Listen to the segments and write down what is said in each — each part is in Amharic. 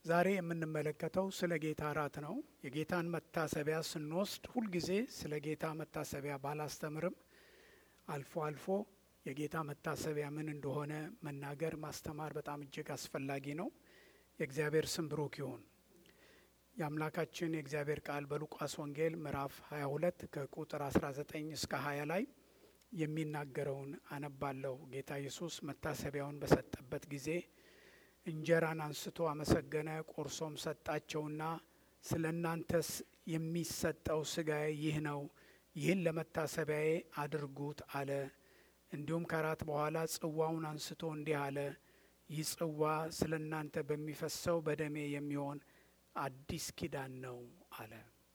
ዛሬ የምንመለከተው ስለ ጌታ እራት ነው። የጌታን መታሰቢያ ስንወስድ ሁልጊዜ ስለ ጌታ መታሰቢያ ባላስተምርም አልፎ አልፎ የጌታ መታሰቢያ ምን እንደሆነ መናገር ማስተማር በጣም እጅግ አስፈላጊ ነው። የእግዚአብሔር ስም ብሩክ ይሁን። የአምላካችን የእግዚአብሔር ቃል በሉቃስ ወንጌል ምዕራፍ 22 ከቁጥር 19 እስከ 20 ላይ የሚናገረውን አነባለሁ። ጌታ ኢየሱስ መታሰቢያውን በሰጠበት ጊዜ እንጀራን አንስቶ አመሰገነ፣ ቆርሶም ሰጣቸውና ስለ እናንተስ የሚሰጠው ስጋዬ ይህ ነው፣ ይህን ለመታሰቢያዬ አድርጉት አለ። እንዲሁም ከራት በኋላ ጽዋውን አንስቶ እንዲህ አለ፣ ይህ ጽዋ ስለ እናንተ በሚፈሰው በደሜ የሚሆን አዲስ ኪዳን ነው አለ።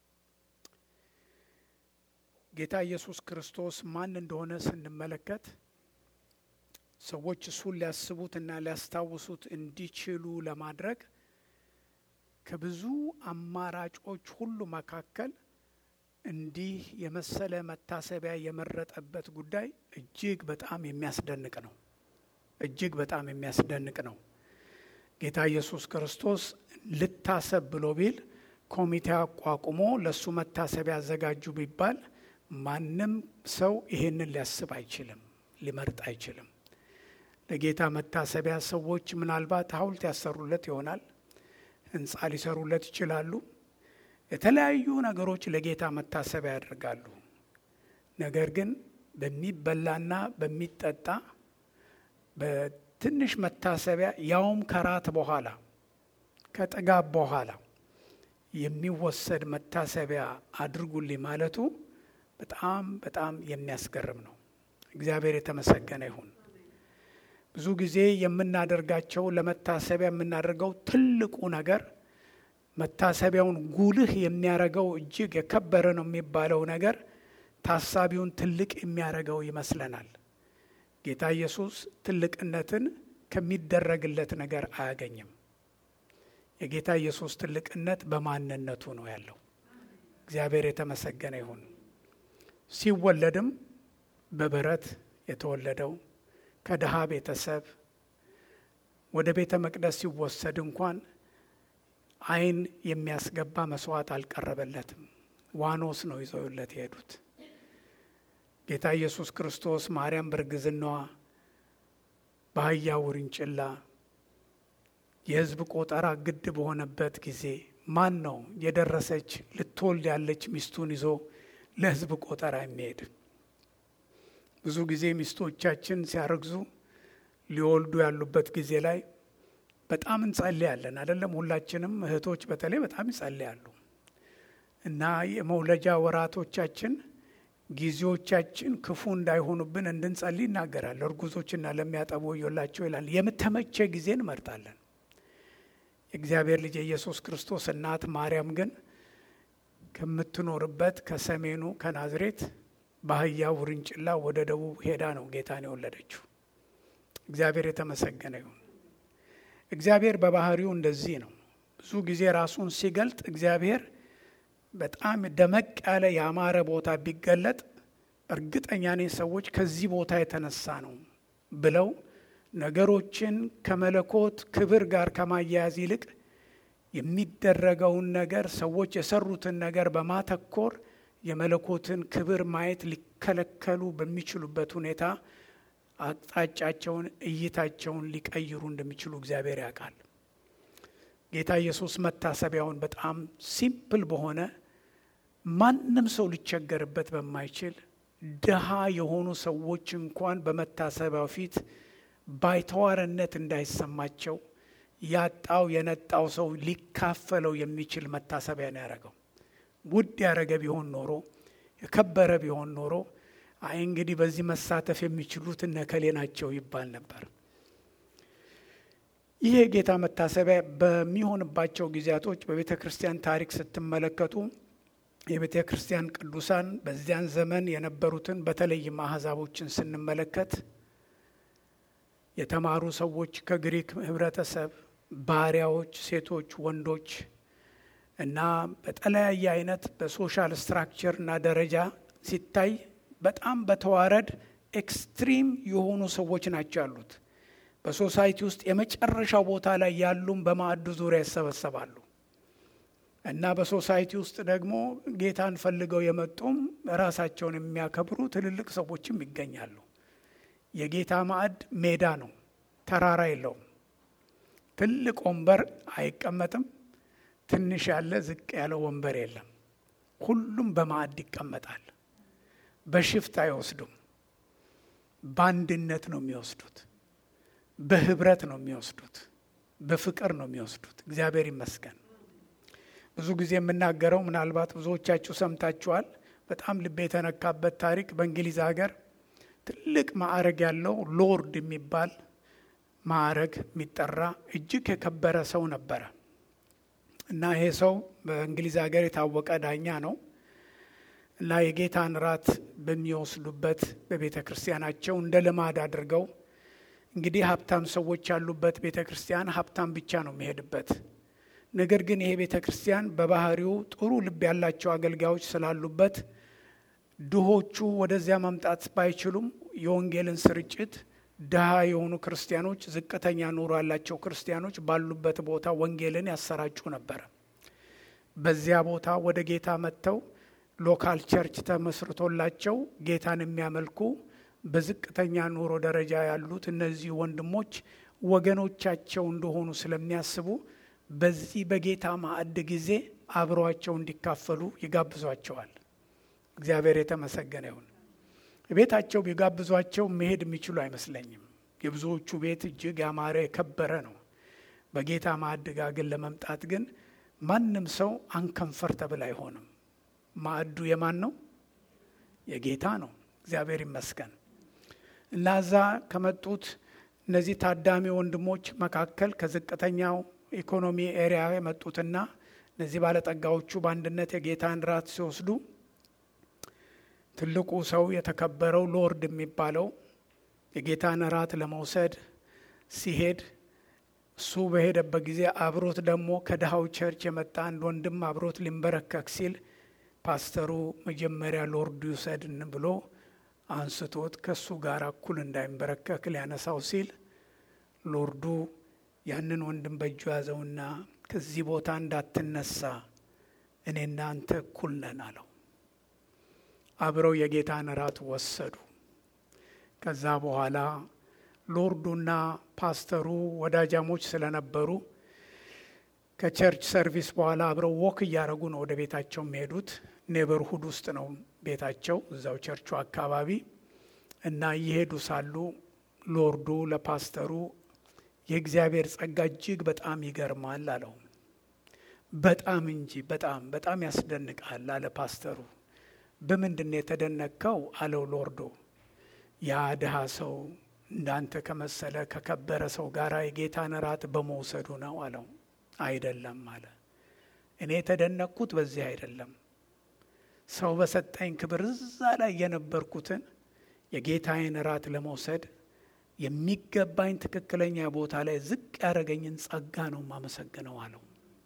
ጌታ ኢየሱስ ክርስቶስ ማን እንደሆነ ስንመለከት ሰዎች እሱን ሊያስቡትና ሊያስታውሱት እንዲችሉ ለማድረግ ከብዙ አማራጮች ሁሉ መካከል እንዲህ የመሰለ መታሰቢያ የመረጠበት ጉዳይ እጅግ በጣም የሚያስደንቅ ነው። እጅግ በጣም የሚያስደንቅ ነው። ጌታ ኢየሱስ ክርስቶስ ልታሰብ ብሎ ቢል ኮሚቴ አቋቁሞ ለእሱ መታሰቢያ አዘጋጁ ቢባል ማንም ሰው ይሄንን ሊያስብ አይችልም፣ ሊመርጥ አይችልም። ለጌታ መታሰቢያ ሰዎች ምናልባት ሐውልት ያሰሩለት ይሆናል፣ ሕንፃ ሊሰሩለት ይችላሉ። የተለያዩ ነገሮች ለጌታ መታሰቢያ ያደርጋሉ። ነገር ግን በሚበላና በሚጠጣ በትንሽ መታሰቢያ ያውም ከራት በኋላ ከጥጋብ በኋላ የሚወሰድ መታሰቢያ አድርጉልኝ ማለቱ በጣም በጣም የሚያስገርም ነው። እግዚአብሔር የተመሰገነ ይሁን። ብዙ ጊዜ የምናደርጋቸው ለመታሰቢያ የምናደርገው ትልቁ ነገር መታሰቢያውን ጉልህ የሚያደርገው እጅግ የከበረ ነው የሚባለው ነገር ታሳቢውን ትልቅ የሚያደርገው ይመስለናል። ጌታ ኢየሱስ ትልቅነትን ከሚደረግለት ነገር አያገኝም። የጌታ ኢየሱስ ትልቅነት በማንነቱ ነው ያለው። እግዚአብሔር የተመሰገነ ይሁን። ሲወለድም በበረት የተወለደው ከድሃ ቤተሰብ ወደ ቤተ መቅደስ ሲወሰድ እንኳን ዓይን የሚያስገባ መስዋዕት አልቀረበለትም። ዋኖስ ነው ይዘውለት የሄዱት። ጌታ ኢየሱስ ክርስቶስ ማርያም በእርግዝናዋ በአህያ ውርንጭላ የሕዝብ ቆጠራ ግድ በሆነበት ጊዜ ማን ነው የደረሰች ልትወልድ ያለች ሚስቱን ይዞ ለሕዝብ ቆጠራ የሚሄድ? ብዙ ጊዜ ሚስቶቻችን ሲያረግዙ ሊወልዱ ያሉበት ጊዜ ላይ በጣም እንጸልያለን አይደለም? ሁላችንም እህቶች በተለይ በጣም ይጸልያሉ። እና የመውለጃ ወራቶቻችን ጊዜዎቻችን ክፉ እንዳይሆኑብን እንድንጸልይ ይናገራል። እርጉዞችና ለሚያጠቡ ወዮላቸው ይላል። የምተመቸ ጊዜ እንመርጣለን። የእግዚአብሔር ልጅ የኢየሱስ ክርስቶስ እናት ማርያም ግን ከምትኖርበት ከሰሜኑ ከናዝሬት በአህያ ውርንጭላ ወደ ደቡብ ሄዳ ነው ጌታን የወለደችው። እግዚአብሔር የተመሰገነ ይሁን። እግዚአብሔር በባህሪው እንደዚህ ነው። ብዙ ጊዜ ራሱን ሲገልጥ እግዚአብሔር በጣም ደመቅ ያለ ያማረ ቦታ ቢገለጥ እርግጠኛ ነኝ ሰዎች ከዚህ ቦታ የተነሳ ነው ብለው ነገሮችን ከመለኮት ክብር ጋር ከማያያዝ ይልቅ የሚደረገውን ነገር ሰዎች የሰሩትን ነገር በማተኮር የመለኮትን ክብር ማየት ሊከለከሉ በሚችሉበት ሁኔታ አቅጣጫቸውን፣ እይታቸውን ሊቀይሩ እንደሚችሉ እግዚአብሔር ያውቃል። ጌታ ኢየሱስ መታሰቢያውን በጣም ሲምፕል በሆነ ማንም ሰው ሊቸገርበት በማይችል ድሃ የሆኑ ሰዎች እንኳን በመታሰቢያው ፊት ባይተዋርነት እንዳይሰማቸው ያጣው የነጣው ሰው ሊካፈለው የሚችል መታሰቢያ ነው ያደረገው። ውድ ያደረገ ቢሆን ኖሮ የከበረ ቢሆን ኖሮ አይ እንግዲህ በዚህ መሳተፍ የሚችሉት እነከሌ ናቸው ይባል ነበር። ይህ የጌታ መታሰቢያ በሚሆንባቸው ጊዜያቶች በቤተ ክርስቲያን ታሪክ ስትመለከቱ የቤተ ክርስቲያን ቅዱሳን በዚያን ዘመን የነበሩትን በተለይም አሕዛቦችን ስንመለከት የተማሩ ሰዎች ከግሪክ ሕብረተሰብ ባሪያዎች፣ ሴቶች፣ ወንዶች እና በተለያየ አይነት በሶሻል ስትራክቸር እና ደረጃ ሲታይ በጣም በተዋረድ ኤክስትሪም የሆኑ ሰዎች ናቸው ያሉት። በሶሳይቲ ውስጥ የመጨረሻው ቦታ ላይ ያሉም በማዕዱ ዙሪያ ይሰበሰባሉ እና በሶሳይቲ ውስጥ ደግሞ ጌታን ፈልገው የመጡም ራሳቸውን የሚያከብሩ ትልልቅ ሰዎችም ይገኛሉ። የጌታ ማዕድ ሜዳ ነው፣ ተራራ የለውም። ትልቅ ወንበር አይቀመጥም። ትንሽ ያለ ዝቅ ያለ ወንበር የለም። ሁሉም በማዕድ ይቀመጣል። በሽፍት አይወስዱም። በአንድነት ነው የሚወስዱት። በህብረት ነው የሚወስዱት። በፍቅር ነው የሚወስዱት። እግዚአብሔር ይመስገን። ብዙ ጊዜ የምናገረው ምናልባት ብዙዎቻችሁ ሰምታችኋል። በጣም ልቤ የተነካበት ታሪክ በእንግሊዝ ሀገር ትልቅ ማዕረግ ያለው ሎርድ የሚባል ማዕረግ የሚጠራ እጅግ የከበረ ሰው ነበረ እና ይሄ ሰው በእንግሊዝ ሀገር የታወቀ ዳኛ ነው እና የጌታን ራት በሚወስዱበት በቤተ ክርስቲያናቸው እንደ ልማድ አድርገው እንግዲህ ሀብታም ሰዎች ያሉበት ቤተ ክርስቲያን ሀብታም ብቻ ነው የሚሄድበት። ነገር ግን ይሄ ቤተ ክርስቲያን በባህሪው ጥሩ ልብ ያላቸው አገልጋዮች ስላሉበት ድሆቹ ወደዚያ መምጣት ባይችሉም የወንጌልን ስርጭት ድሃ የሆኑ ክርስቲያኖች፣ ዝቅተኛ ኑሮ ያላቸው ክርስቲያኖች ባሉበት ቦታ ወንጌልን ያሰራጩ ነበረ። በዚያ ቦታ ወደ ጌታ መጥተው ሎካል ቸርች ተመስርቶላቸው ጌታን የሚያመልኩ በዝቅተኛ ኑሮ ደረጃ ያሉት እነዚህ ወንድሞች ወገኖቻቸው እንደሆኑ ስለሚያስቡ በዚህ በጌታ ማዕድ ጊዜ አብረዋቸው እንዲካፈሉ ይጋብዟቸዋል። እግዚአብሔር የተመሰገነ ይሁን። ቤታቸው ቢጋብዟቸው መሄድ የሚችሉ አይመስለኝም። የብዙዎቹ ቤት እጅግ ያማረ የከበረ ነው። በጌታ ማዕድ ጋር ግን ለመምጣት ግን ማንም ሰው አንከንፈርተብል አይሆንም። ማዕዱ የማን ነው? የጌታ ነው። እግዚአብሔር ይመስገን እና እዛ ከመጡት እነዚህ ታዳሚ ወንድሞች መካከል ከዝቅተኛው ኢኮኖሚ ኤሪያ የመጡትና እነዚህ ባለጠጋዎቹ በአንድነት የጌታን ራት ሲወስዱ ትልቁ ሰው የተከበረው ሎርድ የሚባለው የጌታን ራት ለመውሰድ ሲሄድ እሱ በሄደበት ጊዜ አብሮት ደግሞ ከድሃው ቸርች የመጣ አንድ ወንድም አብሮት ሊንበረከክ ሲል ፓስተሩ መጀመሪያ ሎርዱ ይውሰድን ብሎ አንስቶት ከእሱ ጋር እኩል እንዳይንበረከክ ሊያነሳው ሲል ሎርዱ ያንን ወንድም በእጁ ያዘውና ከዚህ ቦታ እንዳትነሳ እኔና አንተ እኩል ነን አለው። አብረው የጌታን ራት ወሰዱ። ከዛ በኋላ ሎርዱና ፓስተሩ ወዳጃሞች ስለነበሩ ከቸርች ሰርቪስ በኋላ አብረው ወክ እያደረጉ ነው ወደ ቤታቸው የሚሄዱት። ኔበርሁድ ውስጥ ነው ቤታቸው፣ እዛው ቸርቹ አካባቢ እና እየሄዱ ሳሉ ሎርዱ ለፓስተሩ የእግዚአብሔር ጸጋ እጅግ በጣም ይገርማል አለው። በጣም እንጂ በጣም በጣም ያስደንቃል አለ ፓስተሩ። በምንድን ነው የተደነቅከው? አለው ሎርዶ። ያ ድሃ ሰው እንዳንተ ከመሰለ ከከበረ ሰው ጋር የጌታን ራት በመውሰዱ ነው አለው። አይደለም አለ። እኔ የተደነቅኩት በዚህ አይደለም። ሰው በሰጠኝ ክብር እዛ ላይ የነበርኩትን የጌታዬን ራት ለመውሰድ የሚገባኝ ትክክለኛ ቦታ ላይ ዝቅ ያደረገኝን ጸጋ ነው የማመሰግነው አለው።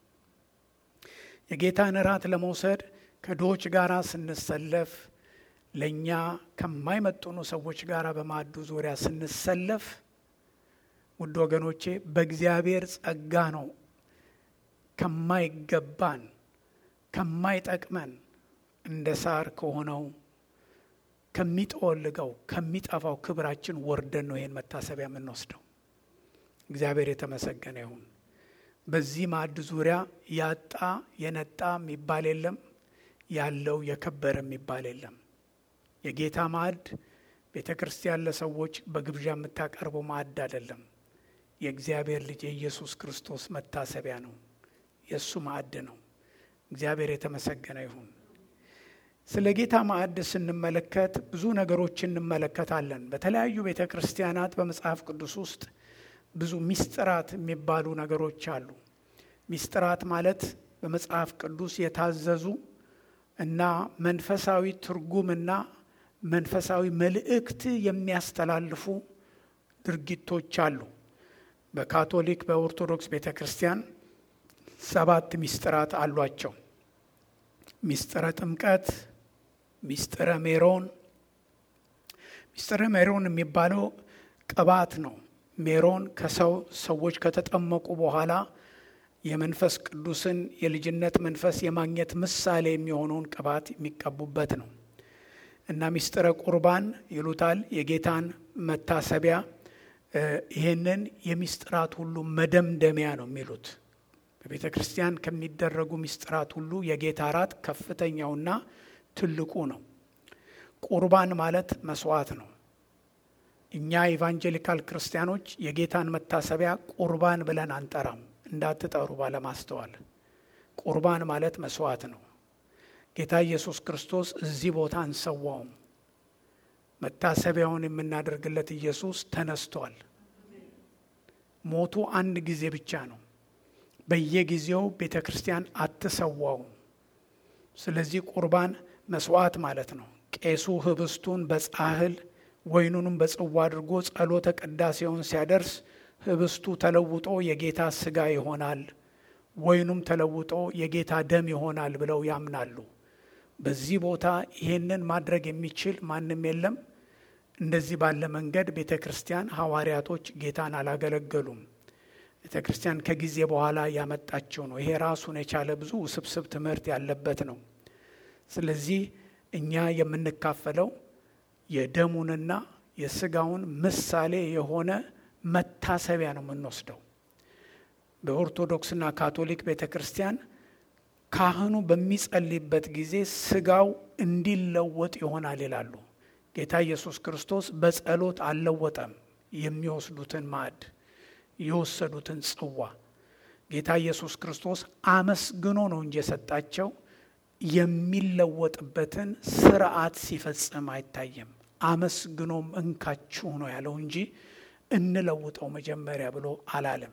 የጌታን ራት ለመውሰድ ከድሆች ጋር ስንሰለፍ ለእኛ ከማይመጡኑ ሰዎች ጋር በማዕዱ ዙሪያ ስንሰለፍ፣ ውድ ወገኖቼ በእግዚአብሔር ጸጋ ነው ከማይገባን ከማይጠቅመን እንደ ሳር ከሆነው ከሚጠወልገው ከሚጠፋው ክብራችን ወርደን ነው ይህን መታሰቢያ የምንወስደው። እግዚአብሔር የተመሰገነ ይሁን። በዚህ ማዕድ ዙሪያ ያጣ የነጣ የሚባል የለም፣ ያለው የከበረ የሚባል የለም። የጌታ ማዕድ ቤተ ክርስቲያን ለሰዎች በግብዣ የምታቀርበው ማዕድ አይደለም። የእግዚአብሔር ልጅ የኢየሱስ ክርስቶስ መታሰቢያ ነው። የእሱ ማዕድ ነው። እግዚአብሔር የተመሰገነ ይሁን። ስለ ጌታ ማዕድ ስንመለከት ብዙ ነገሮች እንመለከታለን። በተለያዩ ቤተ ክርስቲያናት በመጽሐፍ ቅዱስ ውስጥ ብዙ ሚስጥራት የሚባሉ ነገሮች አሉ። ሚስጥራት ማለት በመጽሐፍ ቅዱስ የታዘዙ እና መንፈሳዊ ትርጉምና መንፈሳዊ መልእክት የሚያስተላልፉ ድርጊቶች አሉ። በካቶሊክ በኦርቶዶክስ ቤተ ክርስቲያን ሰባት ሚስጥራት አሏቸው። ሚስጥረ ጥምቀት፣ ሚስጥረ ሜሮን። ሚስጥረ ሜሮን የሚባለው ቅባት ነው። ሜሮን ከሰው ሰዎች ከተጠመቁ በኋላ የመንፈስ ቅዱስን የልጅነት መንፈስ የማግኘት ምሳሌ የሚሆነውን ቅባት የሚቀቡበት ነው እና ሚስጥረ ቁርባን ይሉታል። የጌታን መታሰቢያ ይህንን የሚስጥራት ሁሉ መደምደሚያ ነው የሚሉት። በቤተ ክርስቲያን ከሚደረጉ ሚስጥራት ሁሉ የጌታ እራት ከፍተኛውና ትልቁ ነው። ቁርባን ማለት መስዋዕት ነው። እኛ ኢቫንጀሊካል ክርስቲያኖች የጌታን መታሰቢያ ቁርባን ብለን አንጠራም። እንዳትጠሩ ባለማስተዋል። ቁርባን ማለት መስዋዕት ነው። ጌታ ኢየሱስ ክርስቶስ እዚህ ቦታ አንሰዋውም። መታሰቢያውን የምናደርግለት ኢየሱስ ተነስቷል። ሞቱ አንድ ጊዜ ብቻ ነው። በየጊዜው ቤተ ክርስቲያን አትሰዋውም። ስለዚህ ቁርባን መስዋዕት ማለት ነው። ቄሱ ህብስቱን በጻሕል ወይኑንም በጽዋ አድርጎ ጸሎተ ቅዳሴውን ሲያደርስ ህብስቱ ተለውጦ የጌታ ስጋ ይሆናል፣ ወይኑም ተለውጦ የጌታ ደም ይሆናል ብለው ያምናሉ። በዚህ ቦታ ይሄንን ማድረግ የሚችል ማንም የለም። እንደዚህ ባለ መንገድ ቤተ ክርስቲያን ሐዋርያቶች ጌታን አላገለገሉም። ቤተ ክርስቲያን ከጊዜ በኋላ ያመጣችው ነው። ይሄ ራሱን የቻለ ብዙ ውስብስብ ትምህርት ያለበት ነው። ስለዚህ እኛ የምንካፈለው የደሙንና የስጋውን ምሳሌ የሆነ መታሰቢያ ነው የምንወስደው። በኦርቶዶክስና ካቶሊክ ቤተ ክርስቲያን ካህኑ በሚጸልይበት ጊዜ ስጋው እንዲለወጥ ይሆናል ይላሉ። ጌታ ኢየሱስ ክርስቶስ በጸሎት አልለወጠም። የሚወስዱትን ማዕድ የወሰዱትን ጽዋ ጌታ ኢየሱስ ክርስቶስ አመስግኖ ነው እንጂ የሰጣቸው የሚለወጥበትን ስርዓት ሲፈጽም አይታየም። አመስግኖም እንካችሁ ነው ያለው እንጂ እንለውጠው መጀመሪያ ብሎ አላለም።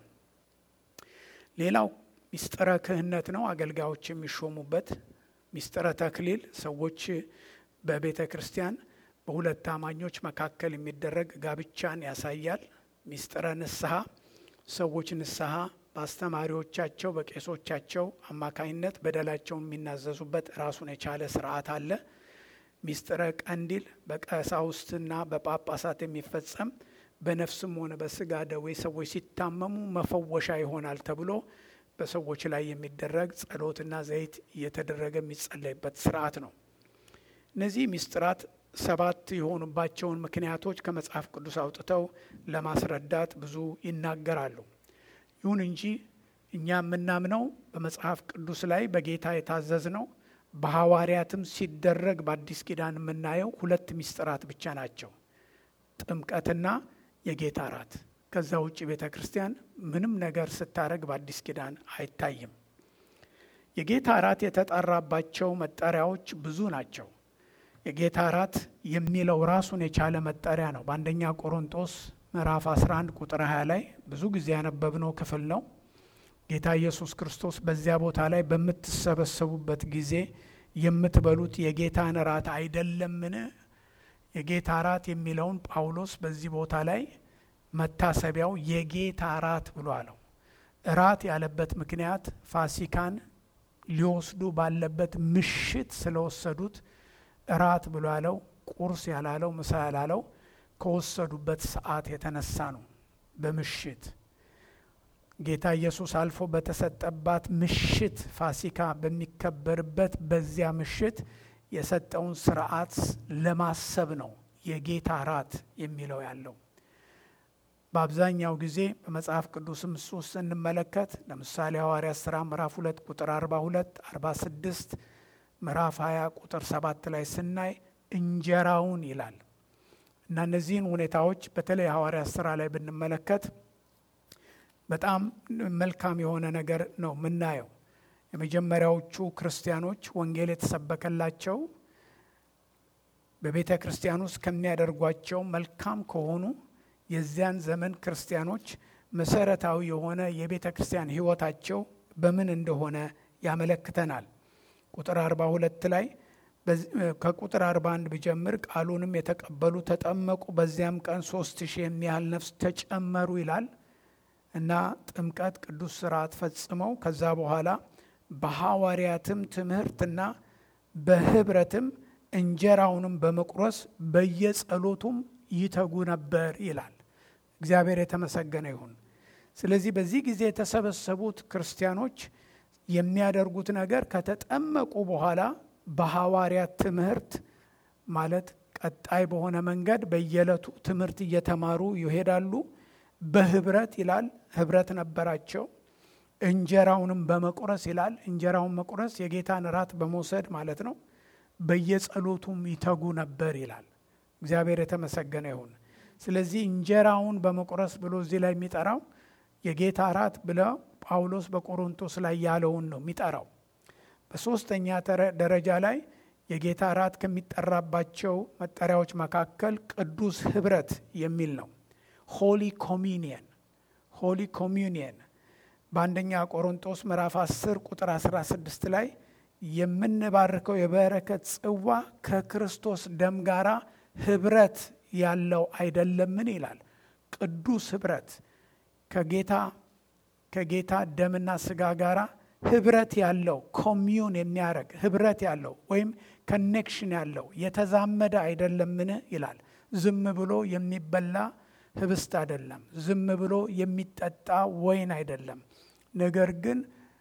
ሌላው ሚስጥረ ክህነት ነው። አገልጋዮች የሚሾሙበት ሚስጥረ ተክሊል ሰዎች በቤተ ክርስቲያን በሁለት አማኞች መካከል የሚደረግ ጋብቻን ያሳያል። ሚስጥረ ንስሐ ሰዎች ንስሐ በአስተማሪዎቻቸው በቄሶቻቸው አማካኝነት በደላቸውን የሚናዘዙበት ራሱን የቻለ ስርዓት አለ። ሚስጥረ ቀንዲል በቀሳውስትና በጳጳሳት የሚፈጸም በነፍስም ሆነ በስጋ ደዌ ሰዎች ሲታመሙ መፈወሻ ይሆናል ተብሎ በሰዎች ላይ የሚደረግ ጸሎትና ዘይት እየተደረገ የሚጸለይበት ስርዓት ነው። እነዚህ ሚስጥራት ሰባት የሆኑባቸውን ምክንያቶች ከመጽሐፍ ቅዱስ አውጥተው ለማስረዳት ብዙ ይናገራሉ። ይሁን እንጂ እኛ የምናምነው በመጽሐፍ ቅዱስ ላይ በጌታ የታዘዝ ነው። በሐዋርያትም ሲደረግ በአዲስ ኪዳን የምናየው ሁለት ሚስጥራት ብቻ ናቸው፣ ጥምቀትና የጌታ እራት። ከዛ ውጭ ቤተ ክርስቲያን ምንም ነገር ስታደረግ በአዲስ ኪዳን አይታይም። የጌታ እራት የተጠራባቸው መጠሪያዎች ብዙ ናቸው። የጌታ እራት የሚለው ራሱን የቻለ መጠሪያ ነው። በአንደኛ ቆሮንጦስ ምዕራፍ 11 ቁጥር 20 ላይ ብዙ ጊዜ ያነበብነው ክፍል ነው። ጌታ ኢየሱስ ክርስቶስ በዚያ ቦታ ላይ በምትሰበሰቡበት ጊዜ የምትበሉት የጌታን እራት አይደለምን? የጌታ እራት የሚለውን ጳውሎስ በዚህ ቦታ ላይ መታሰቢያው የጌታ እራት ብሎ አለው። እራት ያለበት ምክንያት ፋሲካን ሊወስዱ ባለበት ምሽት ስለወሰዱት እራት ብሎ ያለው ቁርስ ያላለው ምሳ ያላለው ከወሰዱበት ሰዓት የተነሳ ነው። በምሽት ጌታ ኢየሱስ አልፎ በተሰጠባት ምሽት ፋሲካ በሚከበርበት በዚያ ምሽት የሰጠውን ስርዓት ለማሰብ ነው የጌታ እራት የሚለው ያለው። በአብዛኛው ጊዜ በመጽሐፍ ቅዱስም እሱ ውስጥ ስንመለከት ለምሳሌ ሐዋርያት ሥራ ምዕራፍ ሁለት ቁጥር አርባ ሁለት አርባ ስድስት ምዕራፍ 20 ቁጥር ሰባት ላይ ስናይ እንጀራውን ይላል እና እነዚህን ሁኔታዎች በተለይ ሐዋርያት ሥራ ላይ ብንመለከት በጣም መልካም የሆነ ነገር ነው የምናየው። የመጀመሪያዎቹ ክርስቲያኖች ወንጌል የተሰበከላቸው በቤተ ክርስቲያን ውስጥ ከሚያደርጓቸው መልካም ከሆኑ የዚያን ዘመን ክርስቲያኖች መሰረታዊ የሆነ የቤተ ክርስቲያን ሕይወታቸው በምን እንደሆነ ያመለክተናል። ቁጥር 42 ላይ ከቁጥር 41 ብጀምር ቃሉንም የተቀበሉ ተጠመቁ፣ በዚያም ቀን ሶስት ሺህ የሚያህል ነፍስ ተጨመሩ ይላል እና ጥምቀት ቅዱስ ስርዓት ፈጽመው ከዛ በኋላ በሐዋርያትም ትምህርትና በህብረትም እንጀራውንም በመቁረስ በየጸሎቱም ይተጉ ነበር ይላል። እግዚአብሔር የተመሰገነ ይሁን። ስለዚህ በዚህ ጊዜ የተሰበሰቡት ክርስቲያኖች የሚያደርጉት ነገር ከተጠመቁ በኋላ በሐዋርያት ትምህርት ማለት ቀጣይ በሆነ መንገድ በየዕለቱ ትምህርት እየተማሩ ይሄዳሉ። በህብረት ይላል፣ ህብረት ነበራቸው። እንጀራውንም በመቁረስ ይላል። እንጀራውን መቁረስ የጌታን እራት በመውሰድ ማለት ነው። በየጸሎቱም ይተጉ ነበር ይላል። እግዚአብሔር የተመሰገነ ይሁን። ስለዚህ እንጀራውን በመቁረስ ብሎ እዚህ ላይ የሚጠራው የጌታ እራት ብለው ጳውሎስ በቆሮንቶስ ላይ ያለውን ነው የሚጠራው። በሶስተኛ ደረጃ ላይ የጌታ እራት ከሚጠራባቸው መጠሪያዎች መካከል ቅዱስ ህብረት የሚል ነው። ሆሊ ኮሚኒየን ሆሊ ኮሚኒየን በአንደኛ ቆሮንቶስ ምዕራፍ 10 ቁጥር 16 ላይ የምንባርከው የበረከት ጽዋ ከክርስቶስ ደም ጋራ ህብረት ያለው አይደለምን ይላል። ቅዱስ ህብረት ከጌታ ከጌታ ደምና ስጋ ጋራ ህብረት ያለው ኮሚዩን የሚያደርግ ህብረት ያለው ወይም ከኔክሽን ያለው የተዛመደ አይደለምን ይላል። ዝም ብሎ የሚበላ ህብስት አይደለም። ዝም ብሎ የሚጠጣ ወይን አይደለም። ነገር ግን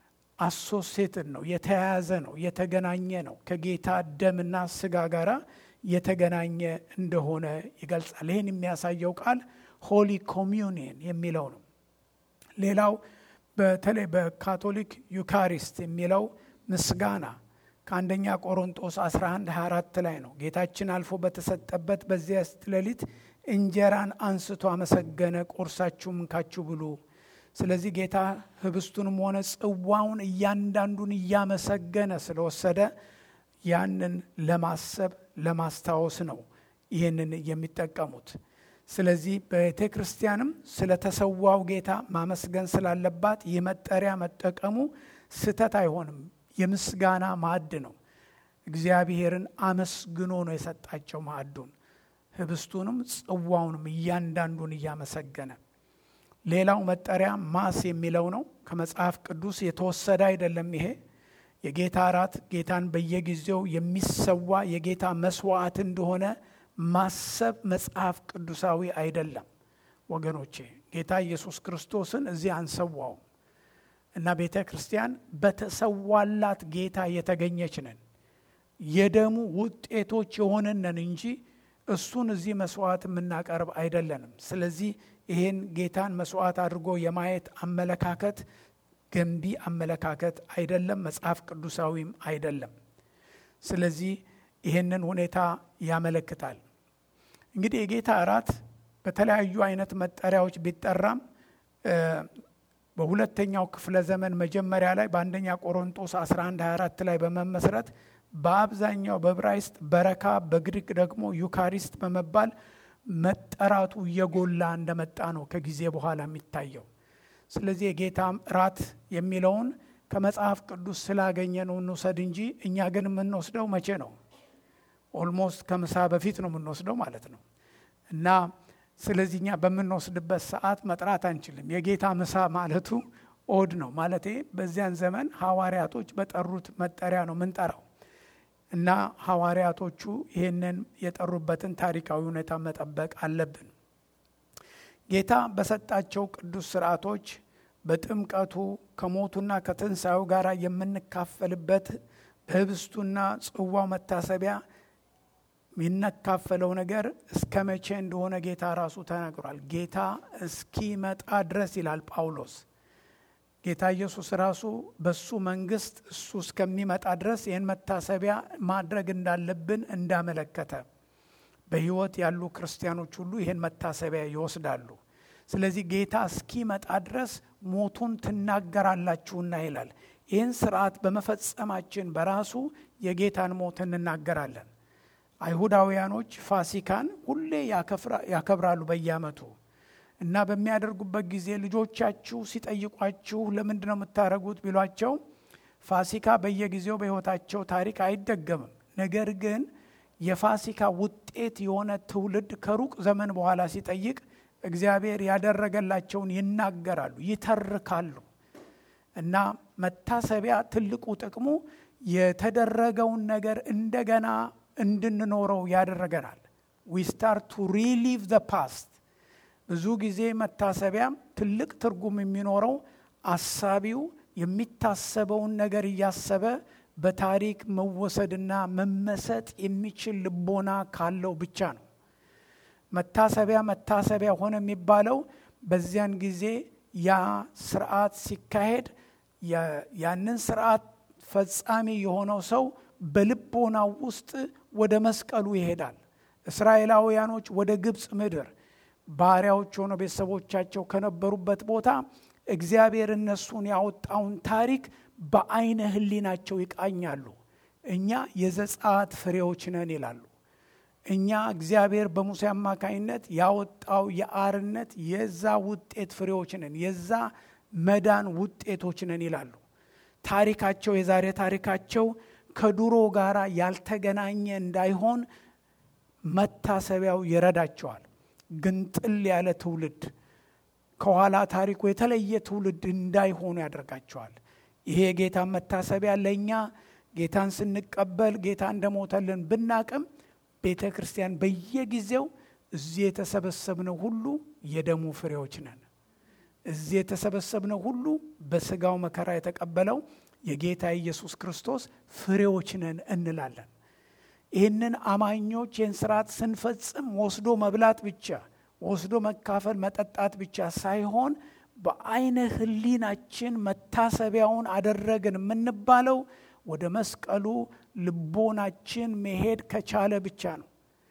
አሶሴትን ነው፣ የተያያዘ ነው፣ የተገናኘ ነው። ከጌታ ደምና ስጋ ጋራ የተገናኘ እንደሆነ ይገልጻል። ይህን የሚያሳየው ቃል ሆሊ ኮሚዩኒየን የሚለው ነው። ሌላው በተለይ በካቶሊክ ዩካሪስት የሚለው ምስጋና ከአንደኛ ቆሮንጦስ 11 24 ላይ ነው። ጌታችን አልፎ በተሰጠበት በዚያ ሌሊት እንጀራን አንስቶ አመሰገነ፣ ቆርሳችሁ እንካችሁ ብሉ። ስለዚህ ጌታ ህብስቱንም ሆነ ጽዋውን እያንዳንዱን እያመሰገነ ስለወሰደ ያንን ለማሰብ ለማስታወስ ነው ይህንን የሚጠቀሙት። ስለዚህ ቤተ ክርስቲያንም ስለተሰዋው ጌታ ማመስገን ስላለባት ይህ መጠሪያ መጠቀሙ ስህተት አይሆንም። የምስጋና ማዕድ ነው። እግዚአብሔርን አመስግኖ ነው የሰጣቸው ማዕዱን፣ ህብስቱንም ጽዋውንም እያንዳንዱን እያመሰገነ። ሌላው መጠሪያ ማስ የሚለው ነው። ከመጽሐፍ ቅዱስ የተወሰደ አይደለም። ይሄ የጌታ እራት ጌታን በየጊዜው የሚሰዋ የጌታ መስዋዕት እንደሆነ ማሰብ መጽሐፍ ቅዱሳዊ አይደለም ወገኖቼ። ጌታ ኢየሱስ ክርስቶስን እዚህ አንሰዋውም እና ቤተ ክርስቲያን በተሰዋላት ጌታ የተገኘች ነን። የደሙ ውጤቶች የሆነነን እንጂ እሱን እዚህ መስዋዕት የምናቀርብ አይደለንም። ስለዚህ ይህን ጌታን መስዋዕት አድርጎ የማየት አመለካከት ገንቢ አመለካከት አይደለም፣ መጽሐፍ ቅዱሳዊም አይደለም። ስለዚህ ይህንን ሁኔታ ያመለክታል። እንግዲህ የጌታ እራት በተለያዩ አይነት መጠሪያዎች ቢጠራም በሁለተኛው ክፍለ ዘመን መጀመሪያ ላይ በአንደኛ ቆሮንጦስ 11 24 ላይ በመመስረት በአብዛኛው በዕብራይስጥ በረካ በግሪክ ደግሞ ዩካሪስት በመባል መጠራቱ እየጎላ እንደመጣ ነው ከጊዜ በኋላ የሚታየው። ስለዚህ የጌታ እራት የሚለውን ከመጽሐፍ ቅዱስ ስላገኘ ነው እንውሰድ እንጂ እኛ ግን የምንወስደው መቼ ነው? ኦልሞስት ከምሳ በፊት ነው የምንወስደው ማለት ነው እና ስለዚህ እኛ በምንወስድበት ሰዓት መጥራት አንችልም። የጌታ ምሳ ማለቱ ኦድ ነው ማለት በዚያን ዘመን ሐዋርያቶች በጠሩት መጠሪያ ነው ምንጠራው እና ሐዋርያቶቹ ይህንን የጠሩበትን ታሪካዊ ሁኔታ መጠበቅ አለብን። ጌታ በሰጣቸው ቅዱስ ስርዓቶች በጥምቀቱ ከሞቱና ከትንሣኤው ጋር የምንካፈልበት በህብስቱና ጽዋው መታሰቢያ የሚነካፈለው ነገር እስከ መቼ እንደሆነ ጌታ ራሱ ተናግሯል። ጌታ እስኪመጣ ድረስ ይላል ጳውሎስ። ጌታ ኢየሱስ ራሱ በሱ መንግስት እሱ እስከሚመጣ ድረስ ይህን መታሰቢያ ማድረግ እንዳለብን እንዳመለከተ በህይወት ያሉ ክርስቲያኖች ሁሉ ይህን መታሰቢያ ይወስዳሉ። ስለዚህ ጌታ እስኪመጣ ድረስ ሞቱን ትናገራላችሁና ይላል። ይህን ስርዓት በመፈጸማችን በራሱ የጌታን ሞት እንናገራለን። አይሁዳውያኖች ፋሲካን ሁሌ ያከብራሉ በየዓመቱ እና በሚያደርጉበት ጊዜ ልጆቻችሁ ሲጠይቋችሁ ለምንድን ነው የምታደርጉት ቢሏቸው ፋሲካ በየጊዜው በሕይወታቸው ታሪክ አይደገምም። ነገር ግን የፋሲካ ውጤት የሆነ ትውልድ ከሩቅ ዘመን በኋላ ሲጠይቅ እግዚአብሔር ያደረገላቸውን ይናገራሉ፣ ይተርካሉ። እና መታሰቢያ ትልቁ ጥቅሙ የተደረገውን ነገር እንደገና እንድንኖረው ያደረገናል። ዊ ስታርት ቱ ሪሊቭ ዘ ፓስት ብዙ ጊዜ መታሰቢያም ትልቅ ትርጉም የሚኖረው አሳቢው የሚታሰበውን ነገር እያሰበ በታሪክ መወሰድና መመሰጥ የሚችል ልቦና ካለው ብቻ ነው። መታሰቢያ መታሰቢያ ሆነ የሚባለው በዚያን ጊዜ ያ ስርዓት ሲካሄድ ያንን ስርዓት ፈጻሚ የሆነው ሰው በልቦናው ውስጥ ወደ መስቀሉ ይሄዳል። እስራኤላውያኖች ወደ ግብፅ ምድር ባሪያዎች ሆነው ቤተሰቦቻቸው ከነበሩበት ቦታ እግዚአብሔር እነሱን ያወጣውን ታሪክ በአይነ ሕሊናቸው ይቃኛሉ። እኛ የዘጸአት ፍሬዎች ነን ይላሉ። እኛ እግዚአብሔር በሙሴ አማካኝነት ያወጣው የአርነት የዛ ውጤት ፍሬዎች ነን፣ የዛ መዳን ውጤቶች ነን ይላሉ። ታሪካቸው የዛሬ ታሪካቸው ከድሮ ጋር ያልተገናኘ እንዳይሆን መታሰቢያው ይረዳቸዋል። ግንጥል ያለ ትውልድ ከኋላ ታሪኩ የተለየ ትውልድ እንዳይሆኑ ያደርጋቸዋል። ይሄ የጌታን መታሰቢያ ለእኛ ጌታን ስንቀበል ጌታ እንደሞተልን ብናቅም ቤተ ክርስቲያን በየጊዜው እዚህ የተሰበሰብነው ሁሉ የደሙ ፍሬዎች ነን። እዚህ የተሰበሰብነው ሁሉ በስጋው መከራ የተቀበለው የጌታ ኢየሱስ ክርስቶስ ፍሬዎች ነን እንላለን። ይህንን አማኞች ይህን ስርዓት ስንፈጽም ወስዶ መብላት ብቻ ወስዶ መካፈል መጠጣት ብቻ ሳይሆን በአይነ ሕሊናችን መታሰቢያውን አደረግን የምንባለው ወደ መስቀሉ ልቦናችን መሄድ ከቻለ ብቻ ነው።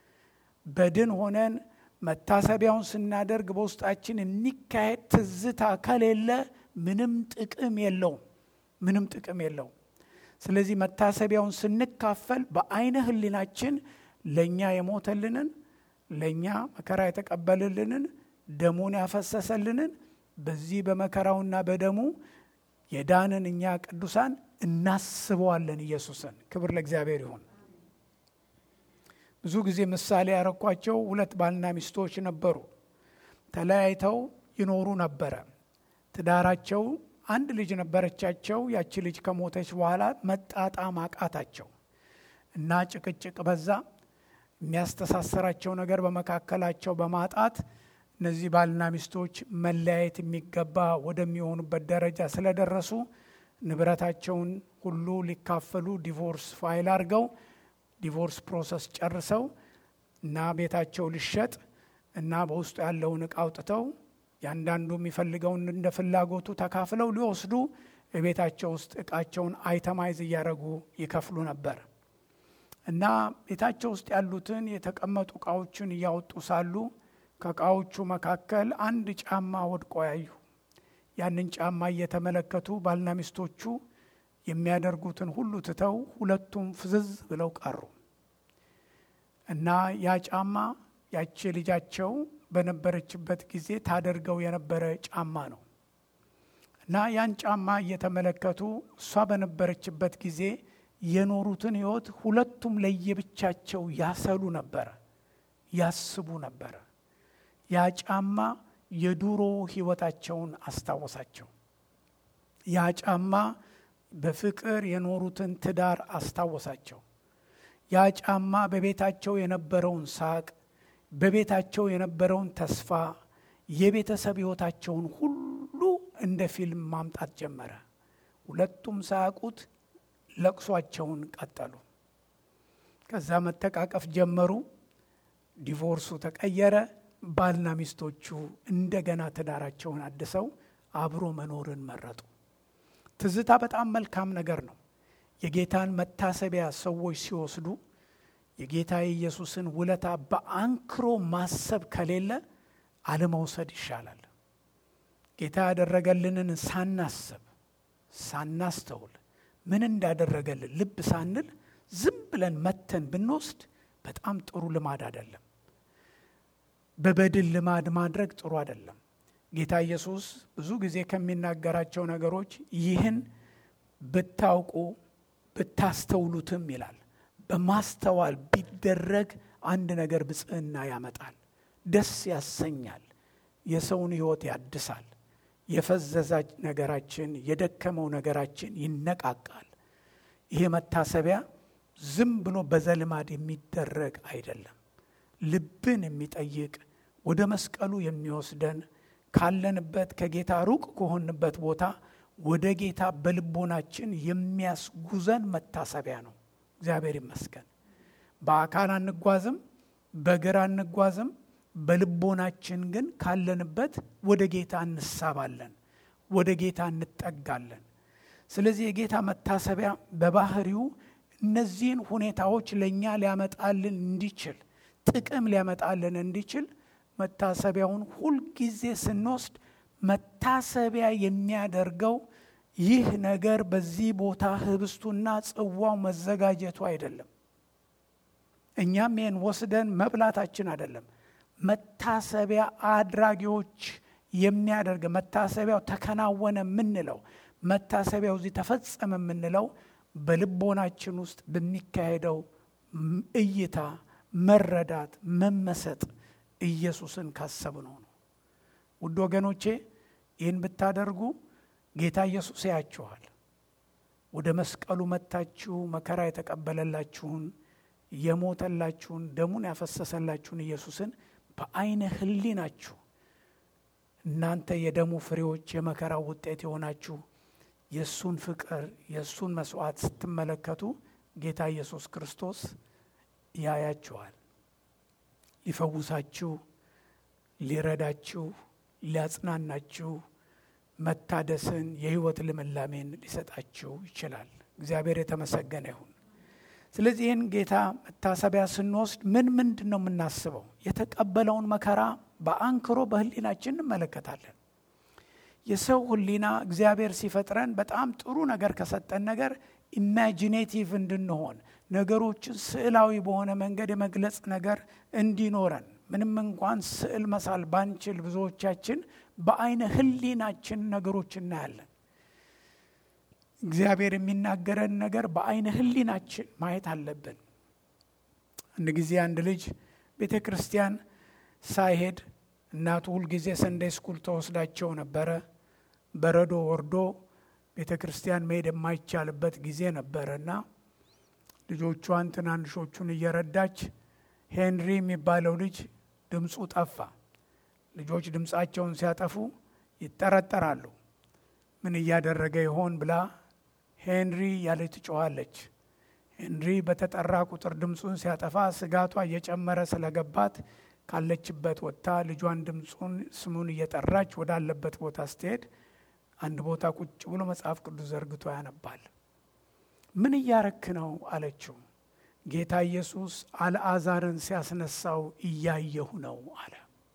በድን ሆነን መታሰቢያውን ስናደርግ በውስጣችን የሚካሄድ ትዝታ ከሌለ ምንም ጥቅም የለውም። ምንም ጥቅም የለውም። ስለዚህ መታሰቢያውን ስንካፈል በአይነ ሕሊናችን ለእኛ የሞተልንን ለእኛ መከራ የተቀበልልንን ደሙን ያፈሰሰልንን በዚህ በመከራውና በደሙ የዳንን እኛ ቅዱሳን እናስበዋለን ኢየሱስን። ክብር ለእግዚአብሔር ይሁን። ብዙ ጊዜ ምሳሌ ያረኳቸው ሁለት ባልና ሚስቶች ነበሩ። ተለያይተው ይኖሩ ነበረ። ትዳራቸው አንድ ልጅ ነበረቻቸው። ያቺ ልጅ ከሞተች በኋላ መጣጣም አቃታቸው እና ጭቅጭቅ በዛ። የሚያስተሳሰራቸው ነገር በመካከላቸው በማጣት እነዚህ ባልና ሚስቶች መለያየት የሚገባ ወደሚሆኑበት ደረጃ ስለደረሱ ንብረታቸውን ሁሉ ሊካፈሉ ዲቮርስ ፋይል አድርገው ዲቮርስ ፕሮሰስ ጨርሰው እና ቤታቸው ሊሸጥ እና በውስጡ ያለውን እቃ አውጥተው ያንዳንዱ የሚፈልገውን እንደ ፍላጎቱ ተካፍለው ሊወስዱ ቤታቸው ውስጥ እቃቸውን አይተማይዝ እያደረጉ ይከፍሉ ነበር እና ቤታቸው ውስጥ ያሉትን የተቀመጡ እቃዎችን እያወጡ ሳሉ ከእቃዎቹ መካከል አንድ ጫማ ወድቆ ያዩ። ያንን ጫማ እየተመለከቱ ባልና ሚስቶቹ የሚያደርጉትን ሁሉ ትተው ሁለቱም ፍዝዝ ብለው ቀሩ እና ያ ጫማ ያቺ ልጃቸው በነበረችበት ጊዜ ታደርገው የነበረ ጫማ ነው እና ያን ጫማ እየተመለከቱ እሷ በነበረችበት ጊዜ የኖሩትን ሕይወት ሁለቱም ለየብቻቸው ያሰሉ ነበረ፣ ያስቡ ነበረ። ያ ጫማ የዱሮ ሕይወታቸውን አስታወሳቸው። ያ ጫማ በፍቅር የኖሩትን ትዳር አስታወሳቸው። ያ ጫማ በቤታቸው የነበረውን ሳቅ፣ በቤታቸው የነበረውን ተስፋ፣ የቤተሰብ ሕይወታቸውን ሁሉ እንደ ፊልም ማምጣት ጀመረ። ሁለቱም ሳያውቁት ለቅሷቸውን ቀጠሉ። ከዛ መተቃቀፍ ጀመሩ። ዲቮርሱ ተቀየረ። ባልና ሚስቶቹ እንደገና ትዳራቸውን አድሰው አብሮ መኖርን መረጡ። ትዝታ በጣም መልካም ነገር ነው። የጌታን መታሰቢያ ሰዎች ሲወስዱ የጌታ የኢየሱስን ውለታ በአንክሮ ማሰብ ከሌለ አለመውሰድ ይሻላል። ጌታ ያደረገልንን ሳናስብ ሳናስተውል ምን እንዳደረገልን ልብ ሳንል ዝም ብለን መተን ብንወስድ በጣም ጥሩ ልማድ አይደለም። በበድል ልማድ ማድረግ ጥሩ አይደለም። ጌታ ኢየሱስ ብዙ ጊዜ ከሚናገራቸው ነገሮች ይህን ብታውቁ ብታስተውሉትም ይላል። በማስተዋል ቢደረግ አንድ ነገር ብጽዕና ያመጣል፣ ደስ ያሰኛል፣ የሰውን ሕይወት ያድሳል። የፈዘዛ ነገራችን የደከመው ነገራችን ይነቃቃል። ይሄ መታሰቢያ ዝም ብሎ በዘልማድ የሚደረግ አይደለም። ልብን የሚጠይቅ ወደ መስቀሉ የሚወስደን ካለንበት ከጌታ ሩቅ ከሆንበት ቦታ ወደ ጌታ በልቦናችን የሚያስጉዘን መታሰቢያ ነው። እግዚአብሔር ይመስገን። በአካል አንጓዝም፣ በእግር አንጓዝም። በልቦናችን ግን ካለንበት ወደ ጌታ እንሳባለን፣ ወደ ጌታ እንጠጋለን። ስለዚህ የጌታ መታሰቢያ በባህሪው እነዚህን ሁኔታዎች ለእኛ ሊያመጣልን እንዲችል ጥቅም ሊያመጣልን እንዲችል መታሰቢያውን ሁልጊዜ ስንወስድ መታሰቢያ የሚያደርገው ይህ ነገር በዚህ ቦታ ህብስቱና ጽዋው መዘጋጀቱ አይደለም። እኛም ይህን ወስደን መብላታችን አይደለም። መታሰቢያ አድራጊዎች የሚያደርግ መታሰቢያው ተከናወነ የምንለው መታሰቢያው እዚህ ተፈጸመ የምንለው በልቦናችን ውስጥ በሚካሄደው እይታ፣ መረዳት፣ መመሰጥ ኢየሱስን ካሰብነው ነው። ውድ ወገኖቼ ይህን ብታደርጉ ጌታ ኢየሱስ ያያችኋል። ወደ መስቀሉ መጥታችሁ መከራ የተቀበለላችሁን የሞተላችሁን ደሙን ያፈሰሰላችሁን ኢየሱስን በአይነ ህሊናችሁ እናንተ የደሙ ፍሬዎች የመከራው ውጤት የሆናችሁ የእሱን ፍቅር የእሱን መስዋዕት ስትመለከቱ ጌታ ኢየሱስ ክርስቶስ ያያችኋል። ሊፈውሳችሁ፣ ሊረዳችሁ፣ ሊያጽናናችሁ፣ መታደስን የህይወት ልምላሜን ሊሰጣችሁ ይችላል። እግዚአብሔር የተመሰገነ ይሁን። ስለዚህ ይህን ጌታ መታሰቢያ ስንወስድ ምን ምንድን ነው የምናስበው? የተቀበለውን መከራ በአንክሮ በህሊናችን እንመለከታለን። የሰው ህሊና እግዚአብሔር ሲፈጥረን በጣም ጥሩ ነገር ከሰጠን ነገር ኢማጂኔቲቭ እንድንሆን ነገሮችን ስዕላዊ በሆነ መንገድ የመግለጽ ነገር እንዲኖረን ምንም እንኳን ስዕል መሳል ባንችል ብዙዎቻችን በአይነ ህሊናችን ነገሮች እናያለን። እግዚአብሔር የሚናገረን ነገር በአይነ ህሊናችን ማየት አለብን። አንድ ጊዜ አንድ ልጅ ቤተ ክርስቲያን ሳይሄድ እናቱ ሁልጊዜ ሰንደይ ስኩል ተወስዳቸው ነበረ። በረዶ ወርዶ ቤተ ክርስቲያን መሄድ የማይቻልበት ጊዜ ነበረ እና ልጆቿን ትናንሾቹን እየረዳች ሄንሪ የሚባለው ልጅ ድምፁ ጠፋ። ልጆች ድምፃቸውን ሲያጠፉ ይጠረጠራሉ። ምን እያደረገ ይሆን ብላ ሄንሪ ያለች ትጮኋለች። ሄንሪ በተጠራ ቁጥር ድምፁን ሲያጠፋ ስጋቷ እየጨመረ ስለገባት ካለችበት ወጥታ ልጇን ድምፁን ስሙን እየጠራች ወዳለበት ቦታ ስትሄድ አንድ ቦታ ቁጭ ብሎ መጽሐፍ ቅዱስ ዘርግቶ ያነባል። ምን እያረክ ነው አለችው። ጌታ ኢየሱስ አልዓዛርን ሲያስነሳው እያየሁ ነው አለ።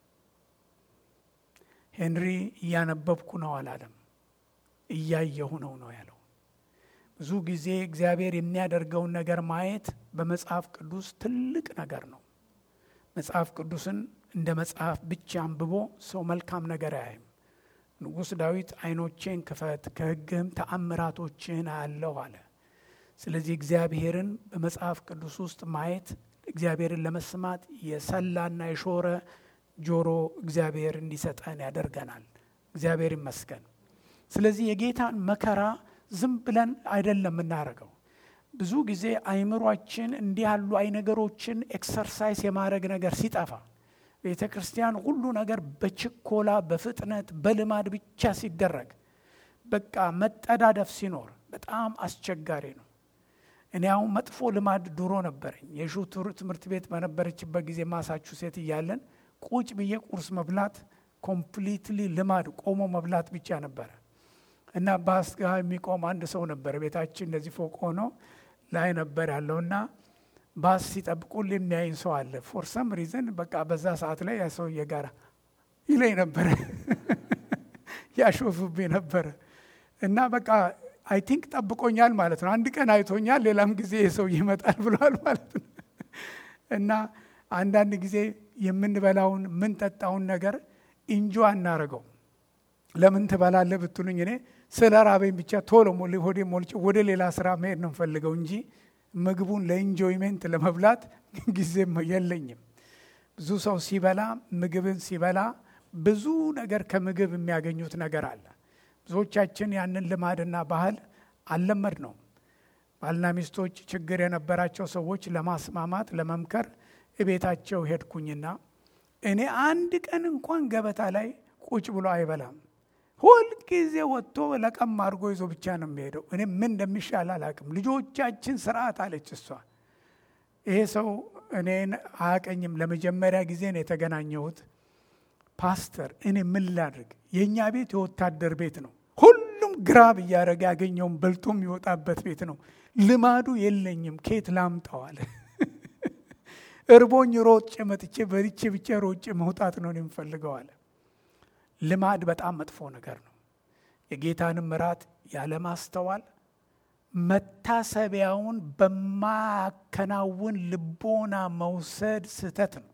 ሄንሪ እያነበብኩ ነው አላለም፣ እያየሁ ነው ነው ያለው። ብዙ ጊዜ እግዚአብሔር የሚያደርገውን ነገር ማየት በመጽሐፍ ቅዱስ ትልቅ ነገር ነው። መጽሐፍ ቅዱስን እንደ መጽሐፍ ብቻ አንብቦ ሰው መልካም ነገር አያይም። ንጉሥ ዳዊት ዓይኖቼን ክፈት ከሕግህም ተአምራቶችህን አያለሁ አለ። ስለዚህ እግዚአብሔርን በመጽሐፍ ቅዱስ ውስጥ ማየት እግዚአብሔርን ለመስማት የሰላና የሾረ ጆሮ እግዚአብሔር እንዲሰጠን ያደርገናል። እግዚአብሔር ይመስገን። ስለዚህ የጌታን መከራ ዝም ብለን አይደለም የምናደርገው። ብዙ ጊዜ አይምሯችን እንዲህ ያሉ አይ ነገሮችን ኤክሰርሳይዝ የማድረግ ነገር ሲጠፋ ቤተ ክርስቲያን ሁሉ ነገር በችኮላ በፍጥነት በልማድ ብቻ ሲደረግ በቃ መጠዳደፍ ሲኖር በጣም አስቸጋሪ ነው። እኔ አሁን መጥፎ ልማድ ድሮ ነበረኝ። የሹ ትምህርት ቤት በነበረችበት ጊዜ ማሳቹሴት እያለን ቁጭ ብዬ ቁርስ መብላት ኮምፕሊትሊ ልማድ ቆሞ መብላት ብቻ ነበረ እና ባስ ጋ የሚቆም አንድ ሰው ነበር። ቤታችን እንደዚህ ፎቅ ሆኖ ላይ ነበር ያለውና ባስ ሲጠብቁል የሚያይን ሰው አለ። ፎር ሰም ሪዝን በቃ በዛ ሰዓት ላይ ያ ሰውዬ ጋር ይለኝ ነበረ ያሾፍብኝ ነበረ እና በቃ አይ ቲንክ ጠብቆኛል ማለት ነው። አንድ ቀን አይቶኛል፣ ሌላም ጊዜ የሰው ይመጣል ብሏል ማለት ነው። እና አንዳንድ ጊዜ የምንበላውን የምንጠጣውን ነገር እንጆ አናረገው። ለምን ትበላለህ ብትሉኝ እኔ ስለ ራበኝ ብቻ ቶሎ ሆዴ ሞልጬ ወደ ሌላ ስራ መሄድ ነው የምፈልገው እንጂ ምግቡን ለኢንጆይሜንት ለመብላት ጊዜም የለኝም። ብዙ ሰው ሲበላ ምግብን ሲበላ ብዙ ነገር ከምግብ የሚያገኙት ነገር አለ። ብዙዎቻችን ያንን ልማድና ባህል አልለመድ ነው። ባልና ሚስቶች ችግር የነበራቸው ሰዎች ለማስማማት ለመምከር እቤታቸው ሄድኩኝና እኔ አንድ ቀን እንኳን ገበታ ላይ ቁጭ ብሎ አይበላም። ሁልጊዜ ወጥቶ ለቀም አድርጎ ይዞ ብቻ ነው የሚሄደው። እኔ ምን እንደሚሻል አላቅም። ልጆቻችን ስርዓት አለች እሷ። ይሄ ሰው እኔን አያቀኝም። ለመጀመሪያ ጊዜ ነው የተገናኘሁት። ፓስተር፣ እኔ ምን ላድርግ? የእኛ ቤት የወታደር ቤት ነው። ሁሉም ግራብ እያደረገ ያገኘውን በልቶ የሚወጣበት ቤት ነው። ልማዱ የለኝም። ኬት ላምጠዋል? እርቦኝ ሮጬ መጥቼ በልቼ ብቻ ሮጬ መውጣት ነው የምፈልገው አለ። ልማድ በጣም መጥፎ ነገር ነው። የጌታንም እራት ያለማስተዋል መታሰቢያውን በማያከናውን ልቦና መውሰድ ስህተት ነው።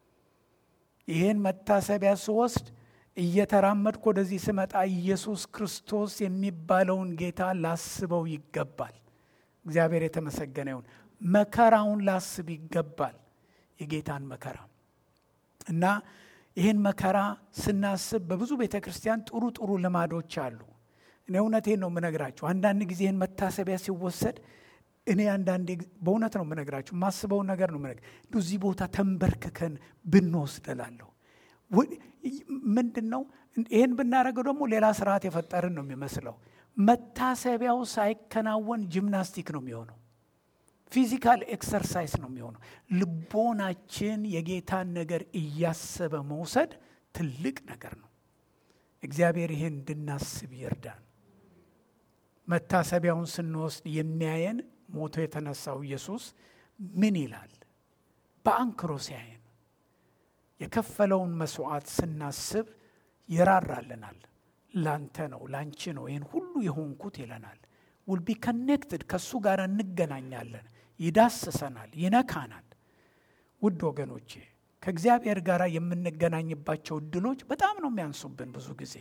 ይህን መታሰቢያ ስወስድ እየተራመድኩ ወደዚህ ስመጣ ኢየሱስ ክርስቶስ የሚባለውን ጌታ ላስበው ይገባል። እግዚአብሔር የተመሰገነ ይሁን። መከራውን ላስብ ይገባል። የጌታን መከራ እና ይህን መከራ ስናስብ በብዙ ቤተ ክርስቲያን ጥሩ ጥሩ ልማዶች አሉ። እኔ እውነቴን ነው የምነግራችሁ። አንዳንድ ጊዜ ይህን መታሰቢያ ሲወሰድ እኔ አንዳንዴ በእውነት ነው የምነግራችሁ፣ የማስበውን ነገር ነው የምነግር እዚህ ቦታ ተንበርክከን ብንወስድ እላለሁ። ምንድን ነው ይህን ብናደርገው ደግሞ ሌላ ስርዓት የፈጠርን ነው የሚመስለው። መታሰቢያው ሳይከናወን ጂምናስቲክ ነው የሚሆነው። ፊዚካል ኤክሰርሳይዝ ነው የሚሆነው። ልቦናችን የጌታን ነገር እያሰበ መውሰድ ትልቅ ነገር ነው። እግዚአብሔር ይህን እንድናስብ ይርዳን። መታሰቢያውን ስንወስድ የሚያየን ሞቶ የተነሳው ኢየሱስ ምን ይላል? በአንክሮ ሲያየን የከፈለውን መስዋዕት ስናስብ ይራራልናል። ላንተ ነው ላንቺ ነው ይህን ሁሉ የሆንኩት ይለናል። ውል ቢ ከኔክትድ ከእሱ ጋር እንገናኛለን። ይዳስሰናል፣ ይነካናል። ውድ ወገኖቼ ከእግዚአብሔር ጋር የምንገናኝባቸው እድሎች በጣም ነው የሚያንሱብን። ብዙ ጊዜ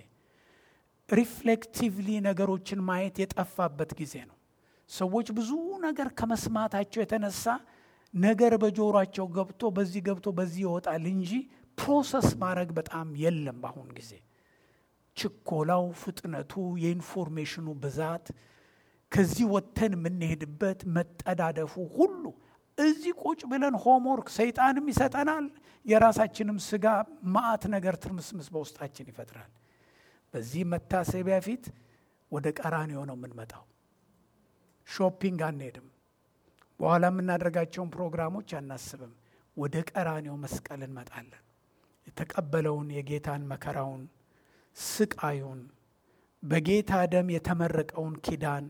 ሪፍሌክቲቭሊ ነገሮችን ማየት የጠፋበት ጊዜ ነው። ሰዎች ብዙ ነገር ከመስማታቸው የተነሳ ነገር በጆሯቸው ገብቶ በዚህ ገብቶ በዚህ ይወጣል እንጂ ፕሮሰስ ማድረግ በጣም የለም በአሁን ጊዜ። ችኮላው፣ ፍጥነቱ፣ የኢንፎርሜሽኑ ብዛት ከዚህ ወጥተን የምንሄድበት መጠዳደፉ ሁሉ እዚህ ቁጭ ብለን ሆምወርክ ሰይጣንም ይሰጠናል። የራሳችንም ስጋ ማአት ነገር ትርምስምስ በውስጣችን ይፈጥራል። በዚህ መታሰቢያ ፊት ወደ ቀራንዮ ነው የምንመጣው። ሾፒንግ አንሄድም። በኋላ የምናደርጋቸውን ፕሮግራሞች አናስብም። ወደ ቀራንዮ መስቀል እንመጣለን። የተቀበለውን የጌታን መከራውን፣ ስቃዩን፣ በጌታ ደም የተመረቀውን ኪዳን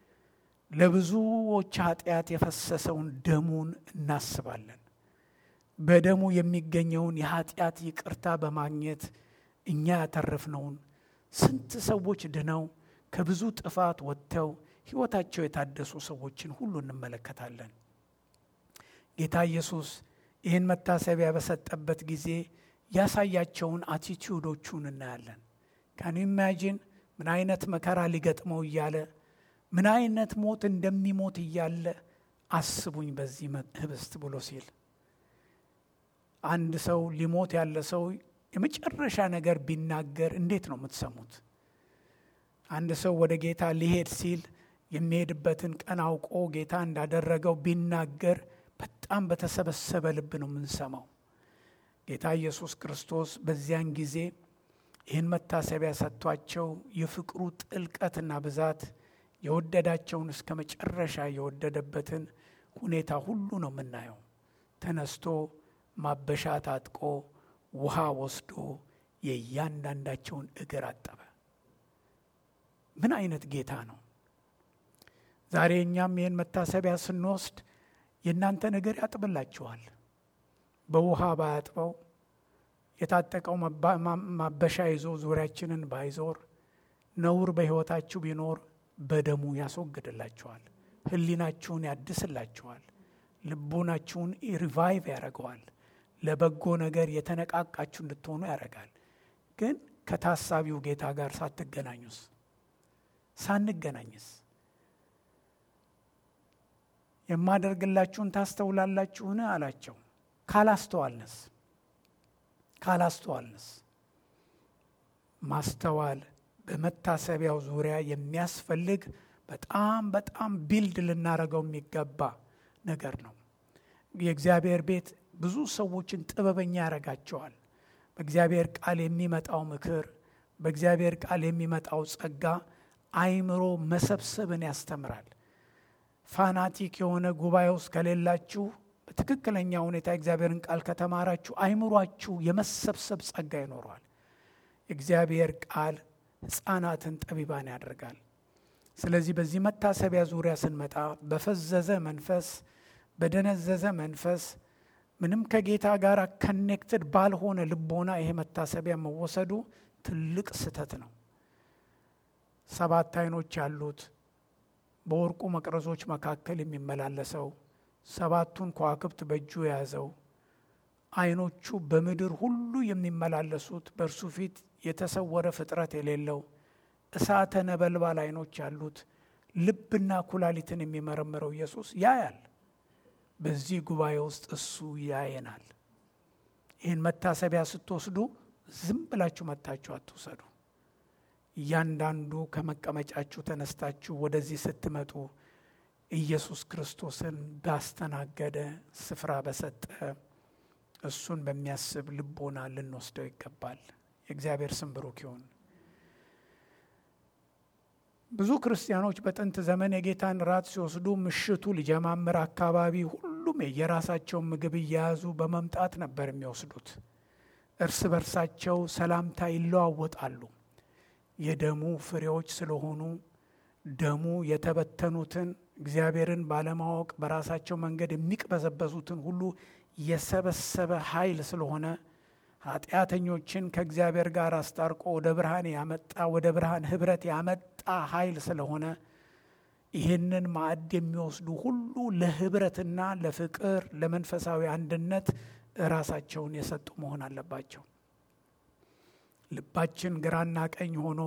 ለብዙዎች ኃጢአት የፈሰሰውን ደሙን እናስባለን። በደሙ የሚገኘውን የኃጢአት ይቅርታ በማግኘት እኛ ያተረፍነውን ስንት ሰዎች ድነው ከብዙ ጥፋት ወጥተው ሕይወታቸው የታደሱ ሰዎችን ሁሉ እንመለከታለን። ጌታ ኢየሱስ ይህን መታሰቢያ በሰጠበት ጊዜ ያሳያቸውን አቲቲዩዶቹን እናያለን። ካን ኢማጂን ምን አይነት መከራ ሊገጥመው እያለ ምን አይነት ሞት እንደሚሞት እያለ አስቡኝ በዚህ ህብስት ብሎ ሲል አንድ ሰው ሊሞት ያለ ሰው የመጨረሻ ነገር ቢናገር እንዴት ነው የምትሰሙት? አንድ ሰው ወደ ጌታ ሊሄድ ሲል የሚሄድበትን ቀን አውቆ ጌታ እንዳደረገው ቢናገር በጣም በተሰበሰበ ልብ ነው የምንሰማው። ጌታ ኢየሱስ ክርስቶስ በዚያን ጊዜ ይህን መታሰቢያ ሰጥቷቸው የፍቅሩ ጥልቀትና ብዛት የወደዳቸውን እስከ መጨረሻ የወደደበትን ሁኔታ ሁሉ ነው የምናየው። ተነስቶ ማበሻ ታጥቆ ውሃ ወስዶ የእያንዳንዳቸውን እግር አጠበ። ምን አይነት ጌታ ነው! ዛሬ እኛም ይህን መታሰቢያ ስንወስድ የእናንተን እግር ያጥብላችኋል። በውሃ ባያጥበው የታጠቀው ማበሻ ይዞ ዙሪያችንን ባይዞር ነውር በሕይወታችሁ ቢኖር በደሙ ያስወግድላችኋል። ሕሊናችሁን ያድስላችኋል። ልቦናችሁን ሪቫይቭ ያደርገዋል። ለበጎ ነገር የተነቃቃችሁ እንድትሆኑ ያደርጋል። ግን ከታሳቢው ጌታ ጋር ሳትገናኙስ ሳንገናኝስ የማደርግላችሁን ታስተውላላችሁን አላቸው። ካላስተዋልንስ ካላስተዋልንስ ማስተዋል በመታሰቢያው ዙሪያ የሚያስፈልግ በጣም በጣም ቢልድ ልናደርገው የሚገባ ነገር ነው። የእግዚአብሔር ቤት ብዙ ሰዎችን ጥበበኛ ያደርጋቸዋል። በእግዚአብሔር ቃል የሚመጣው ምክር፣ በእግዚአብሔር ቃል የሚመጣው ጸጋ አይምሮ መሰብሰብን ያስተምራል። ፋናቲክ የሆነ ጉባኤ ውስጥ ከሌላችሁ በትክክለኛ ሁኔታ እግዚአብሔርን ቃል ከተማራችሁ አይምሯችሁ የመሰብሰብ ጸጋ ይኖረዋል። የእግዚአብሔር ቃል ሕፃናትን ጠቢባን ያደርጋል። ስለዚህ በዚህ መታሰቢያ ዙሪያ ስንመጣ በፈዘዘ መንፈስ፣ በደነዘዘ መንፈስ ምንም ከጌታ ጋር ከኔክትድ ባልሆነ ልቦና ይሄ መታሰቢያ መወሰዱ ትልቅ ስህተት ነው። ሰባት አይኖች ያሉት በወርቁ መቅረዞች መካከል የሚመላለሰው ሰባቱን ከዋክብት በእጁ የያዘው አይኖቹ በምድር ሁሉ የሚመላለሱት በእርሱ ፊት የተሰወረ ፍጥረት የሌለው እሳተ ነበልባል አይኖች ያሉት ልብና ኩላሊትን የሚመረምረው ኢየሱስ ያያል። በዚህ ጉባኤ ውስጥ እሱ ያየናል። ይህን መታሰቢያ ስትወስዱ ዝም ብላችሁ መታችሁ አትውሰዱ። እያንዳንዱ ከመቀመጫችሁ ተነስታችሁ ወደዚህ ስትመጡ ኢየሱስ ክርስቶስን ባስተናገደ ስፍራ በሰጠ እሱን በሚያስብ ልቦና ልንወስደው ይገባል። የእግዚአብሔር ስም ብሩክ ይሁን። ብዙ ክርስቲያኖች በጥንት ዘመን የጌታን ራት ሲወስዱ ምሽቱ ሊጀማምር አካባቢ ሁሉም የየራሳቸውን ምግብ እየያዙ በመምጣት ነበር የሚወስዱት። እርስ በርሳቸው ሰላምታ ይለዋወጣሉ። የደሙ ፍሬዎች ስለሆኑ ደሙ የተበተኑትን እግዚአብሔርን ባለማወቅ በራሳቸው መንገድ የሚቅበዘበዙትን ሁሉ የሰበሰበ ኃይል ስለሆነ ኃጢአተኞችን ከእግዚአብሔር ጋር አስታርቆ ወደ ብርሃን ያመጣ ወደ ብርሃን ህብረት ያመጣ ኃይል ስለሆነ ይህንን ማዕድ የሚወስዱ ሁሉ ለህብረትና ለፍቅር ለመንፈሳዊ አንድነት ራሳቸውን የሰጡ መሆን አለባቸው። ልባችን ግራና ቀኝ ሆኖ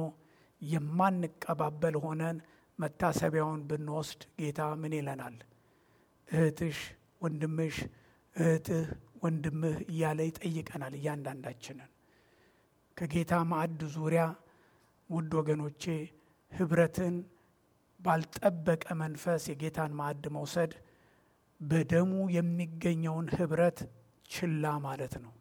የማንቀባበል ሆነን መታሰቢያውን ብንወስድ ጌታ ምን ይለናል? እህትሽ፣ ወንድምሽ፣ እህትህ፣ ወንድምህ እያለ ይጠይቀናል እያንዳንዳችንን። ከጌታ ማዕድ ዙሪያ ውድ ወገኖቼ ህብረትን ባልጠበቀ መንፈስ የጌታን ማዕድ መውሰድ በደሙ የሚገኘውን ህብረት ችላ ማለት ነው።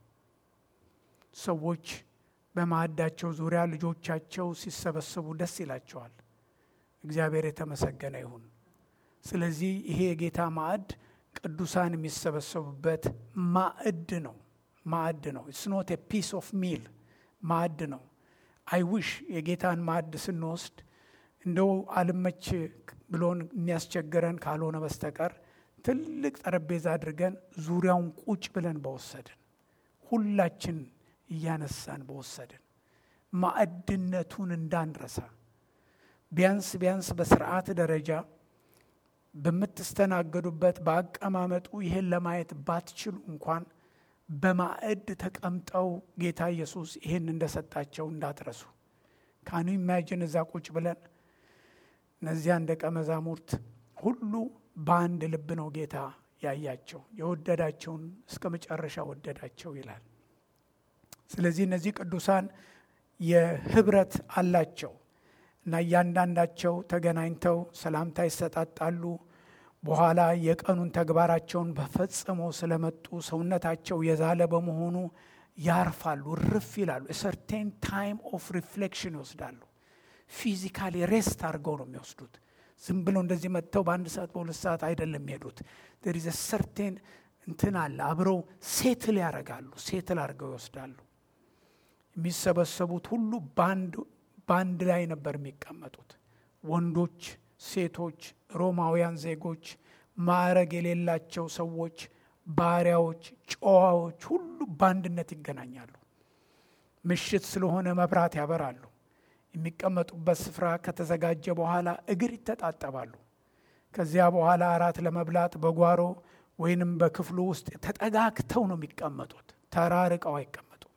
ሰዎች በማዕዳቸው ዙሪያ ልጆቻቸው ሲሰበሰቡ ደስ ይላቸዋል። እግዚአብሔር የተመሰገነ ይሁን። ስለዚህ ይሄ የጌታ ማዕድ ቅዱሳን የሚሰበሰቡበት ማዕድ ነው። ማዕድ ነው። ኢትስ ኖት ፒስ ኦፍ ሚል ማዕድ ነው። አይዊሽ የጌታን ማዕድ ስንወስድ እንደው አልመች ብሎን የሚያስቸግረን ካልሆነ በስተቀር ትልቅ ጠረጴዛ አድርገን ዙሪያውን ቁጭ ብለን በወሰድን ሁላችን እያነሳን በወሰድን ማዕድነቱን እንዳንረሳ ቢያንስ ቢያንስ በስርዓት ደረጃ በምትስተናገዱበት በአቀማመጡ ይህን ለማየት ባትችሉ እንኳን በማዕድ ተቀምጠው ጌታ ኢየሱስ ይህን እንደሰጣቸው እንዳትረሱ። ካኑ ኢማጂን እዛ ቁጭ ብለን እነዚያን ደቀ መዛሙርት ሁሉ በአንድ ልብ ነው ጌታ ያያቸው፣ የወደዳቸውን እስከ መጨረሻ ወደዳቸው ይላል። ስለዚህ እነዚህ ቅዱሳን የህብረት አላቸው እና እያንዳንዳቸው ተገናኝተው ሰላምታ ይሰጣጣሉ። በኋላ የቀኑን ተግባራቸውን በፈጽሞ ስለመጡ ሰውነታቸው የዛለ በመሆኑ ያርፋሉ፣ ርፍ ይላሉ። ሰርቴን ታይም ኦፍ ሪፍሌክሽን ይወስዳሉ። ፊዚካሊ ሬስት አድርገው ነው የሚወስዱት። ዝም ብለው እንደዚህ መጥተው በአንድ ሰዓት በሁለት ሰዓት አይደለም የሚሄዱት። ደሪዘ ሰርቴን እንትን አለ። አብረው ሴትል ያደርጋሉ፣ ሴትል አድርገው ይወስዳሉ። የሚሰበሰቡት ሁሉ በአንድ ላይ ነበር የሚቀመጡት። ወንዶች፣ ሴቶች፣ ሮማውያን ዜጎች፣ ማዕረግ የሌላቸው ሰዎች፣ ባሪያዎች፣ ጨዋዎች ሁሉ በአንድነት ይገናኛሉ። ምሽት ስለሆነ መብራት ያበራሉ። የሚቀመጡበት ስፍራ ከተዘጋጀ በኋላ እግር ይተጣጠባሉ። ከዚያ በኋላ እራት ለመብላት በጓሮ ወይንም በክፍሉ ውስጥ ተጠጋግተው ነው የሚቀመጡት። ተራርቀው አይቀመጡም።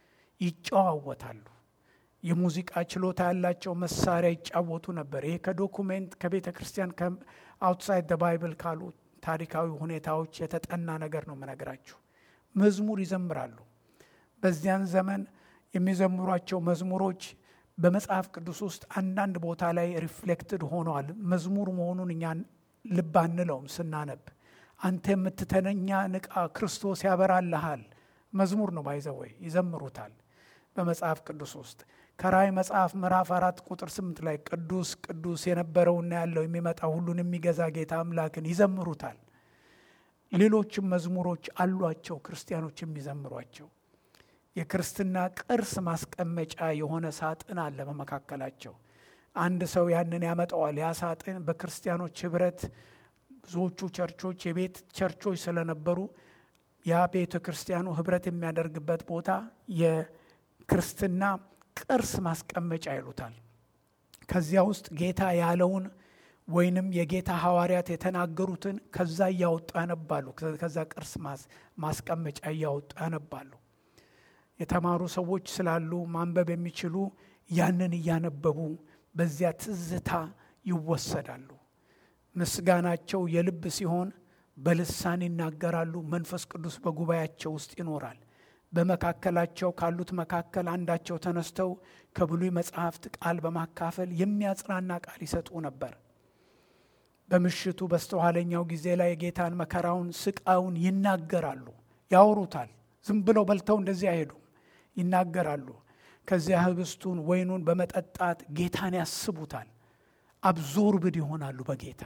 ይጨዋወታሉ። የሙዚቃ ችሎታ ያላቸው መሳሪያ ይጫወቱ ነበር። ይሄ ከዶኩሜንት ከቤተ ክርስቲያን አውትሳይድ ደ ባይብል ካሉ ታሪካዊ ሁኔታዎች የተጠና ነገር ነው የምነግራችሁ። መዝሙር ይዘምራሉ። በዚያን ዘመን የሚዘምሯቸው መዝሙሮች በመጽሐፍ ቅዱስ ውስጥ አንዳንድ ቦታ ላይ ሪፍሌክትድ ሆነዋል። መዝሙር መሆኑን እኛ ልብ አንለውም ስናነብ። አንተ የምትተነኛ ንቃ፣ ክርስቶስ ያበራልሃል፣ መዝሙር ነው። ባይዘወይ ይዘምሩታል በመጽሐፍ ቅዱስ ውስጥ ከራእይ መጽሐፍ ምዕራፍ አራት ቁጥር ስምንት ላይ ቅዱስ ቅዱስ የነበረውና ያለው የሚመጣ ሁሉን የሚገዛ ጌታ አምላክን ይዘምሩታል። ሌሎችም መዝሙሮች አሏቸው ክርስቲያኖች የሚዘምሯቸው። የክርስትና ቅርስ ማስቀመጫ የሆነ ሳጥን አለ በመካከላቸው። አንድ ሰው ያንን ያመጣዋል። ያ ሳጥን በክርስቲያኖች ህብረት ብዙዎቹ ቸርቾች የቤት ቸርቾች ስለነበሩ ያ ቤተ ክርስቲያኑ ህብረት የሚያደርግበት ቦታ የክርስትና ቅርስ ማስቀመጫ ይሉታል። ከዚያ ውስጥ ጌታ ያለውን ወይንም የጌታ ሐዋርያት የተናገሩትን ከዛ እያወጡ ያነባሉ። ከዛ ቅርስ ማስቀመጫ እያወጡ ያነባሉ። የተማሩ ሰዎች ስላሉ ማንበብ የሚችሉ ያንን እያነበቡ በዚያ ትዝታ ይወሰዳሉ። ምስጋናቸው የልብ ሲሆን በልሳን ይናገራሉ። መንፈስ ቅዱስ በጉባኤያቸው ውስጥ ይኖራል። በመካከላቸው ካሉት መካከል አንዳቸው ተነስተው ከብሉይ መጽሐፍት ቃል በማካፈል የሚያጽናና ቃል ይሰጡ ነበር። በምሽቱ በስተኋለኛው ጊዜ ላይ የጌታን መከራውን፣ ስቃዩን ይናገራሉ፣ ያወሩታል። ዝም ብለው በልተው እንደዚህ አይሄዱም፣ ይናገራሉ። ከዚያ ህብስቱን ወይኑን በመጠጣት ጌታን ያስቡታል። አብዞርብድ ይሆናሉ በጌታ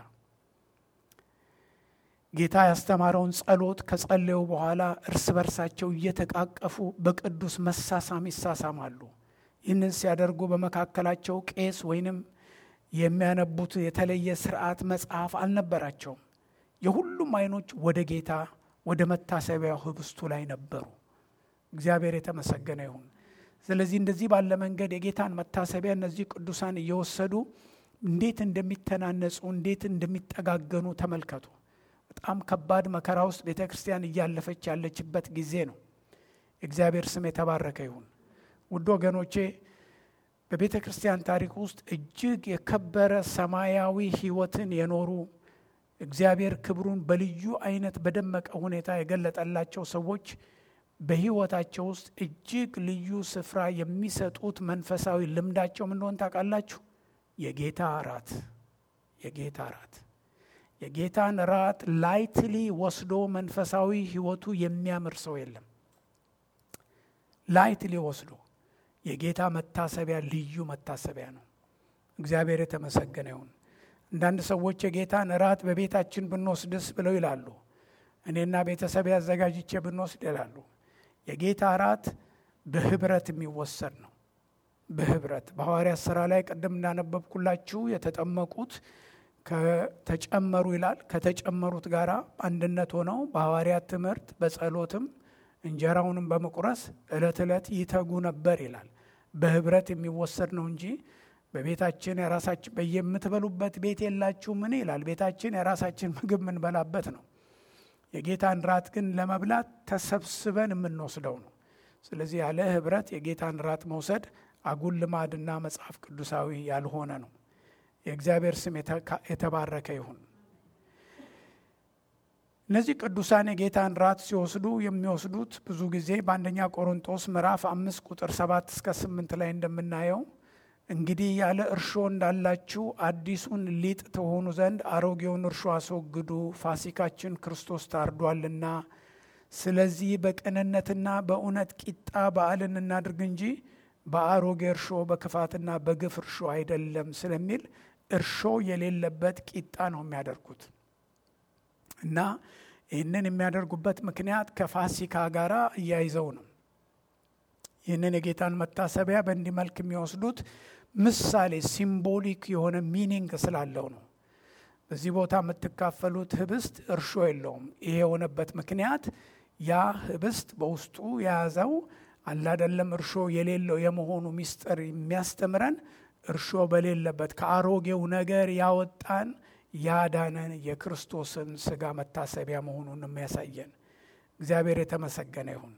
ጌታ ያስተማረውን ጸሎት ከጸለዩ በኋላ እርስ በርሳቸው እየተቃቀፉ በቅዱስ መሳሳም ይሳሳማሉ። ይህንን ሲያደርጉ በመካከላቸው ቄስ ወይንም የሚያነቡት የተለየ ስርዓት መጽሐፍ አልነበራቸውም። የሁሉም አይኖች ወደ ጌታ ወደ መታሰቢያው ህብስቱ ላይ ነበሩ። እግዚአብሔር የተመሰገነ ይሁን። ስለዚህ እንደዚህ ባለ መንገድ የጌታን መታሰቢያ እነዚህ ቅዱሳን እየወሰዱ እንዴት እንደሚተናነጹ እንዴት እንደሚጠጋገኑ ተመልከቱ። በጣም ከባድ መከራ ውስጥ ቤተ ክርስቲያን እያለፈች ያለችበት ጊዜ ነው። እግዚአብሔር ስም የተባረከ ይሁን። ውድ ወገኖቼ በቤተ ክርስቲያን ታሪክ ውስጥ እጅግ የከበረ ሰማያዊ ሕይወትን የኖሩ እግዚአብሔር ክብሩን በልዩ አይነት በደመቀ ሁኔታ የገለጠላቸው ሰዎች በሕይወታቸው ውስጥ እጅግ ልዩ ስፍራ የሚሰጡት መንፈሳዊ ልምዳቸው ምን እንደሆነ ታውቃላችሁ? የጌታ እራት የጌታ እራት የጌታን ራት ላይትሊ ወስዶ መንፈሳዊ ሕይወቱ የሚያምር ሰው የለም። ላይትሊ ወስዶ የጌታ መታሰቢያ ልዩ መታሰቢያ ነው። እግዚአብሔር የተመሰገነ ይሁን። አንዳንድ ሰዎች የጌታን እራት በቤታችን ብንወስድስ ብለው ይላሉ። እኔና ቤተሰብ አዘጋጅቼ ብንወስድ ይላሉ። የጌታ እራት በህብረት የሚወሰድ ነው። በህብረት በሐዋርያት ሥራ ላይ ቅድም እንዳነበብኩላችሁ የተጠመቁት ከተጨመሩ ይላል ከተጨመሩት ጋር አንድነት ሆነው በሐዋርያት ትምህርት በጸሎትም እንጀራውንም በመቁረስ ዕለት ዕለት ይተጉ ነበር ይላል። በህብረት የሚወሰድ ነው እንጂ በቤታችን የራሳችን በየምትበሉበት ቤት የላችሁ ምን ይላል። ቤታችን የራሳችን ምግብ የምንበላበት ነው። የጌታን ራት ግን ለመብላት ተሰብስበን የምንወስደው ነው። ስለዚህ ያለ ህብረት የጌታን ራት መውሰድ አጉል ልማድና መጽሐፍ ቅዱሳዊ ያልሆነ ነው። የእግዚአብሔር ስም የተባረከ ይሁን። እነዚህ ቅዱሳን የጌታን ራት ሲወስዱ የሚወስዱት ብዙ ጊዜ በአንደኛ ቆሮንጦስ ምዕራፍ አምስት ቁጥር ሰባት እስከ ስምንት ላይ እንደምናየው እንግዲህ ያለ እርሾ እንዳላችሁ አዲሱን ሊጥ ተሆኑ ዘንድ አሮጌውን እርሾ አስወግዱ፣ ፋሲካችን ክርስቶስ ታርዷልና። ስለዚህ በቅንነትና በእውነት ቂጣ በዓልን እናድርግ እንጂ በአሮጌ እርሾ በክፋትና በግፍ እርሾ አይደለም ስለሚል እርሾ የሌለበት ቂጣ ነው የሚያደርጉት እና ይህንን የሚያደርጉበት ምክንያት ከፋሲካ ጋር እያይዘው ነው። ይህንን የጌታን መታሰቢያ በእንዲህ መልክ የሚወስዱት ምሳሌ ሲምቦሊክ የሆነ ሚኒንግ ስላለው ነው። በዚህ ቦታ የምትካፈሉት ህብስት እርሾ የለውም። ይሄ የሆነበት ምክንያት ያ ህብስት በውስጡ የያዘው አላደለም እርሾ የሌለው የመሆኑ ምስጢር የሚያስተምረን እርሾ በሌለበት ከአሮጌው ነገር ያወጣን ያዳነን የክርስቶስን ስጋ መታሰቢያ መሆኑን የሚያሳየን እግዚአብሔር የተመሰገነ ይሁን።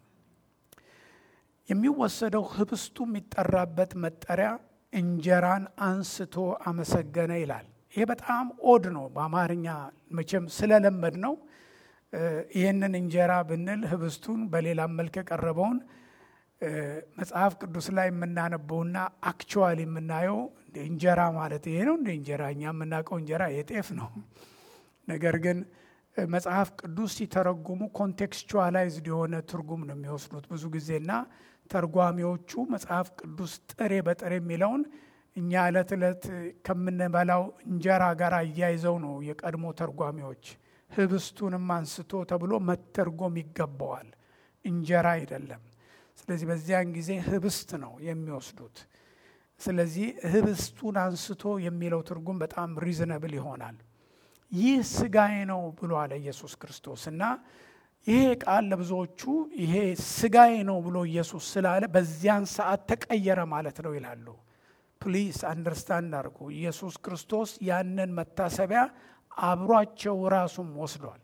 የሚወሰደው ህብስቱ የሚጠራበት መጠሪያ እንጀራን አንስቶ አመሰገነ ይላል። ይሄ በጣም ኦድ ነው። በአማርኛ መቼም ስለለመድ ነው። ይህንን እንጀራ ብንል ህብስቱን በሌላም መልክ የቀረበውን መጽሐፍ ቅዱስ ላይ የምናነበውና አክቹዋሊ የምናየው እንጀራ ማለት ይሄ ነው። እንደ እንጀራ እኛ የምናውቀው እንጀራ የጤፍ ነው። ነገር ግን መጽሐፍ ቅዱስ ሲተረጉሙ ኮንቴክስቹዋላይዝድ የሆነ ትርጉም ነው የሚወስዱት ብዙ ጊዜና ተርጓሚዎቹ መጽሐፍ ቅዱስ ጥሬ በጥሬ የሚለውን እኛ ዕለት ዕለት ከምንበላው እንጀራ ጋር አያይዘው ነው የቀድሞ ተርጓሚዎች። ህብስቱንም አንስቶ ተብሎ መተርጎም ይገባዋል፣ እንጀራ አይደለም። ስለዚህ በዚያን ጊዜ ህብስት ነው የሚወስዱት። ስለዚህ ህብስቱን አንስቶ የሚለው ትርጉም በጣም ሪዝነብል ይሆናል። ይህ ስጋዬ ነው ብሎ አለ ኢየሱስ ክርስቶስ እና ይሄ ቃል ለብዙዎቹ ይሄ ስጋዬ ነው ብሎ ኢየሱስ ስላለ በዚያን ሰዓት ተቀየረ ማለት ነው ይላሉ። ፕሊስ አንደርስታንድ አድርጉ። ኢየሱስ ክርስቶስ ያንን መታሰቢያ አብሯቸው ራሱም ወስዷል።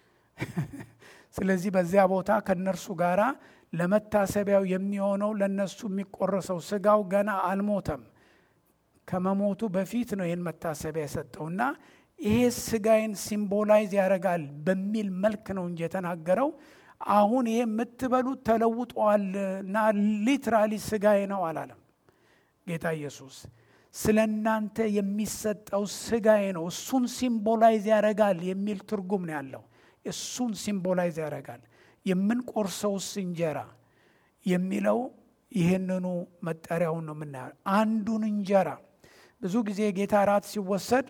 ስለዚህ በዚያ ቦታ ከነርሱ ጋራ ለመታሰቢያው የሚሆነው ለነሱ የሚቆረሰው ስጋው ገና አልሞተም። ከመሞቱ በፊት ነው ይህን መታሰቢያ የሰጠውና ይሄ ስጋዬን ሲምቦላይዝ ያደርጋል በሚል መልክ ነው እንጂ የተናገረው አሁን ይሄ የምትበሉት ተለውጧል እና ሊትራሊ ስጋዬ ነው አላለም ጌታ ኢየሱስ። ስለ እናንተ የሚሰጠው ስጋዬ ነው፣ እሱን ሲምቦላይዝ ያደርጋል የሚል ትርጉም ነው ያለው። እሱን ሲምቦላይዝ ያደርጋል። የምንቆርሰውስ እንጀራ የሚለው ይህንኑ መጠሪያውን ነው የምናየው። አንዱን እንጀራ ብዙ ጊዜ ጌታ እራት ሲወሰድ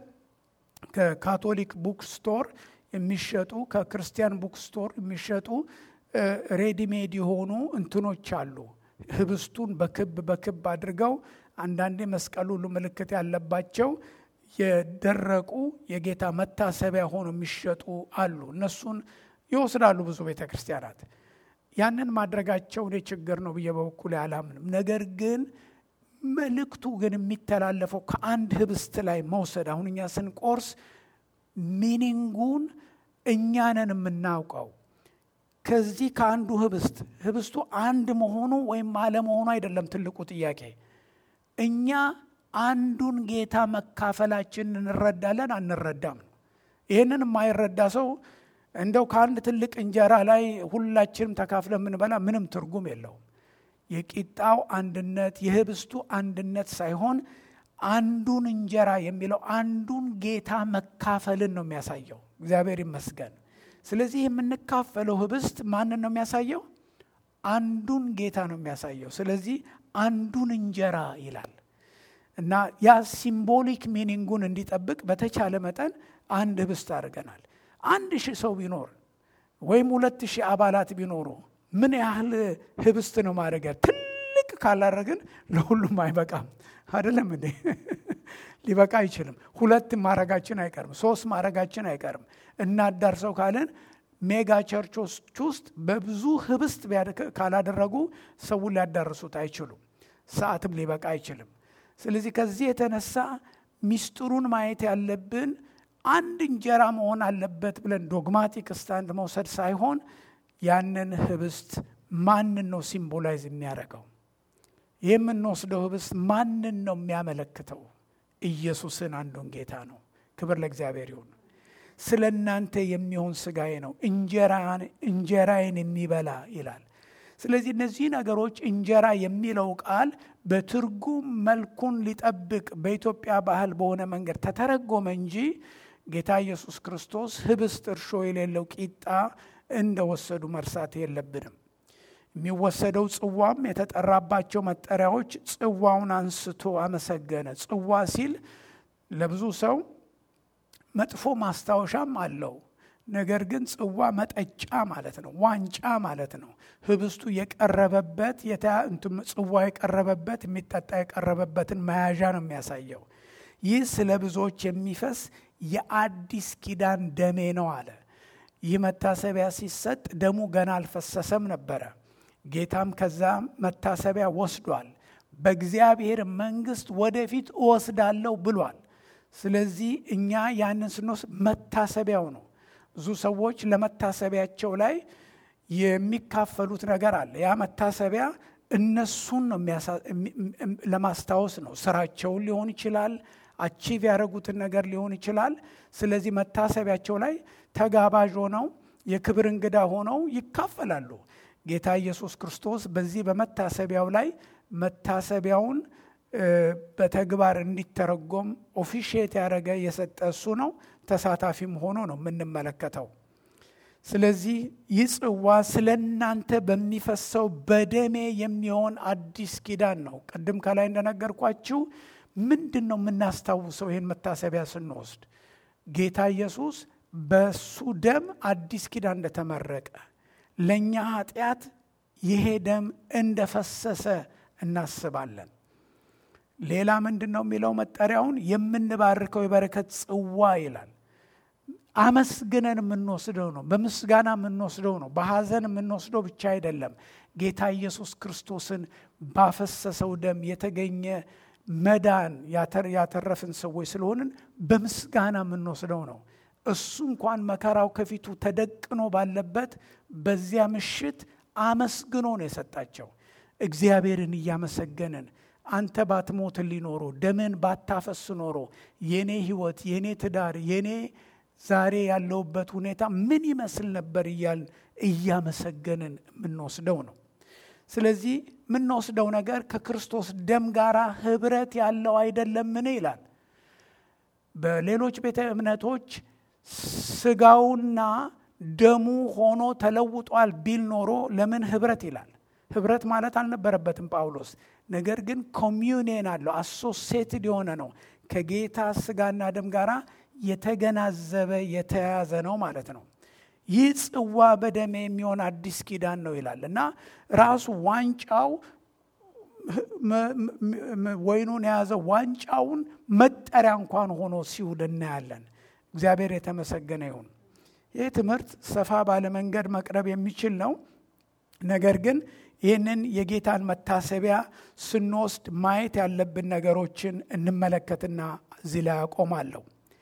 ከካቶሊክ ቡክ ስቶር የሚሸጡ ከክርስቲያን ቡክ ስቶር የሚሸጡ ሬዲሜድ የሆኑ እንትኖች አሉ። ህብስቱን በክብ በክብ አድርገው አንዳንዴ መስቀል ሁሉ ምልክት ያለባቸው የደረቁ የጌታ መታሰቢያ ሆኖ የሚሸጡ አሉ። እነሱን ይወስዳሉ ብዙ ቤተ ክርስቲያናት። ያንን ማድረጋቸው እኔ ችግር ነው ብዬ በበኩሌ አላምንም። ነገር ግን መልእክቱ ግን የሚተላለፈው ከአንድ ህብስት ላይ መውሰድ አሁን እኛ ስንቆርስ ሚኒንጉን እኛንን የምናውቀው ከዚህ ከአንዱ ህብስት ህብስቱ አንድ መሆኑ ወይም አለመሆኑ አይደለም ትልቁ ጥያቄ። እኛ አንዱን ጌታ መካፈላችን እንረዳለን አንረዳም? ይህንን የማይረዳ ሰው እንደው ከአንድ ትልቅ እንጀራ ላይ ሁላችንም ተካፍለ የምንበላ ምንም ትርጉም የለውም። የቂጣው አንድነት የህብስቱ አንድነት ሳይሆን አንዱን እንጀራ የሚለው አንዱን ጌታ መካፈልን ነው የሚያሳየው። እግዚአብሔር ይመስገን። ስለዚህ የምንካፈለው ህብስት ማንን ነው የሚያሳየው? አንዱን ጌታ ነው የሚያሳየው። ስለዚህ አንዱን እንጀራ ይላል እና ያ ሲምቦሊክ ሚኒንጉን እንዲጠብቅ በተቻለ መጠን አንድ ህብስት አድርገናል። አንድ ሺህ ሰው ቢኖር ወይም ሁለት ሺህ አባላት ቢኖሩ ምን ያህል ህብስት ነው ማድረግ? ትልቅ ካላረግን ለሁሉም አይበቃም። አይደለም እንዴ? ሊበቃ አይችልም። ሁለት ማረጋችን አይቀርም፣ ሶስት ማረጋችን አይቀርም። እናዳርሰው ካለን ሜጋ ቸርቾች ውስጥ በብዙ ህብስት ካላደረጉ ሰውን ሊያዳርሱት አይችሉም። ሰዓትም ሊበቃ አይችልም። ስለዚህ ከዚህ የተነሳ ሚስጥሩን ማየት ያለብን አንድ እንጀራ መሆን አለበት ብለን ዶግማቲክ ስታንድ መውሰድ ሳይሆን ያንን ህብስት ማንን ነው ሲምቦላይዝ የሚያደርገው? የምንወስደው ህብስት ማንን ነው የሚያመለክተው? ኢየሱስን አንዱን ጌታ ነው። ክብር ለእግዚአብሔር ይሁን። ስለ እናንተ የሚሆን ስጋዬ ነው፣ እንጀራዬን የሚበላ ይላል። ስለዚህ እነዚህ ነገሮች እንጀራ የሚለው ቃል በትርጉም መልኩን ሊጠብቅ በኢትዮጵያ ባህል በሆነ መንገድ ተተረጎመ እንጂ ጌታ ኢየሱስ ክርስቶስ ህብስት እርሾ የሌለው ቂጣ እንደወሰዱ መርሳት የለብንም። የሚወሰደው ጽዋም የተጠራባቸው መጠሪያዎች ጽዋውን አንስቶ አመሰገነ። ጽዋ ሲል ለብዙ ሰው መጥፎ ማስታወሻም አለው። ነገር ግን ጽዋ መጠጫ ማለት ነው፣ ዋንጫ ማለት ነው። ህብስቱ የቀረበበት ጽዋ የቀረበበት የሚጠጣ የቀረበበትን መያዣ ነው የሚያሳየው። ይህ ስለ ብዙዎች የሚፈስ የአዲስ ኪዳን ደሜ ነው አለ። ይህ መታሰቢያ ሲሰጥ ደሙ ገና አልፈሰሰም ነበረ። ጌታም ከዛ መታሰቢያ ወስዷል። በእግዚአብሔር መንግስት ወደፊት እወስዳለሁ ብሏል። ስለዚህ እኛ ያንን ስንወስድ መታሰቢያው ነው። ብዙ ሰዎች ለመታሰቢያቸው ላይ የሚካፈሉት ነገር አለ። ያ መታሰቢያ እነሱን ነው ለማስታወስ ነው። ስራቸውን ሊሆን ይችላል፣ አቺቭ ያደረጉትን ነገር ሊሆን ይችላል። ስለዚህ መታሰቢያቸው ላይ ተጋባዥ ሆነው የክብር እንግዳ ሆነው ይካፈላሉ። ጌታ ኢየሱስ ክርስቶስ በዚህ በመታሰቢያው ላይ መታሰቢያውን በተግባር እንዲተረጎም ኦፊሼት ያደረገ የሰጠ እሱ ነው። ተሳታፊም ሆኖ ነው የምንመለከተው። ስለዚህ ይህ ጽዋ ስለ እናንተ በሚፈሰው በደሜ የሚሆን አዲስ ኪዳን ነው። ቅድም ከላይ እንደነገርኳችሁ ምንድን ነው የምናስታውሰው? ይህን መታሰቢያ ስንወስድ ጌታ ኢየሱስ በሱ ደም አዲስ ኪዳን እንደተመረቀ ለእኛ ኃጢአት ይሄ ደም እንደፈሰሰ እናስባለን። ሌላ ምንድን ነው የሚለው መጠሪያውን የምንባርከው የበረከት ጽዋ ይላል። አመስግነን የምንወስደው ነው። በምስጋና የምንወስደው ነው። በሐዘን የምንወስደው ብቻ አይደለም። ጌታ ኢየሱስ ክርስቶስን ባፈሰሰው ደም የተገኘ መዳን ያተረፍን ሰዎች ስለሆንን በምስጋና የምንወስደው ነው። እሱ እንኳን መከራው ከፊቱ ተደቅኖ ባለበት በዚያ ምሽት አመስግኖ ነው የሰጣቸው። እግዚአብሔርን እያመሰገንን አንተ ባትሞትልኝ ኖሮ ደምን ባታፈስ ኖሮ የኔ ሕይወት የኔ ትዳር የኔ ዛሬ ያለውበት ሁኔታ ምን ይመስል ነበር እያልን እያመሰገንን የምንወስደው ነው። ስለዚህ የምንወስደው ነገር ከክርስቶስ ደም ጋር ህብረት ያለው አይደለምን ይላል። በሌሎች ቤተ እምነቶች ስጋውና ደሙ ሆኖ ተለውጧል ቢል ኖሮ ለምን ህብረት ይላል? ህብረት ማለት አልነበረበትም ጳውሎስ። ነገር ግን ኮሚዩኒየን አለው አሶሴትድ የሆነ ነው ከጌታ ስጋና ደም ጋራ የተገናዘበ የተያያዘ ነው ማለት ነው። ይህ ጽዋ በደሜ የሚሆን አዲስ ኪዳን ነው ይላል እና ራሱ ዋንጫው ወይኑን የያዘው ዋንጫውን መጠሪያ እንኳን ሆኖ ሲውል እናያለን። እግዚአብሔር የተመሰገነ ይሁን። ይህ ትምህርት ሰፋ ባለ መንገድ መቅረብ የሚችል ነው። ነገር ግን ይህንን የጌታን መታሰቢያ ስንወስድ ማየት ያለብን ነገሮችን እንመለከትና እዚህ ላይ አቆማለሁ።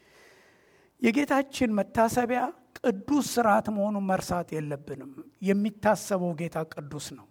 የጌታችን መታሰቢያ ቅዱስ ስርዓት መሆኑን መርሳት የለብንም። የሚታሰበው ጌታ ቅዱስ ነው።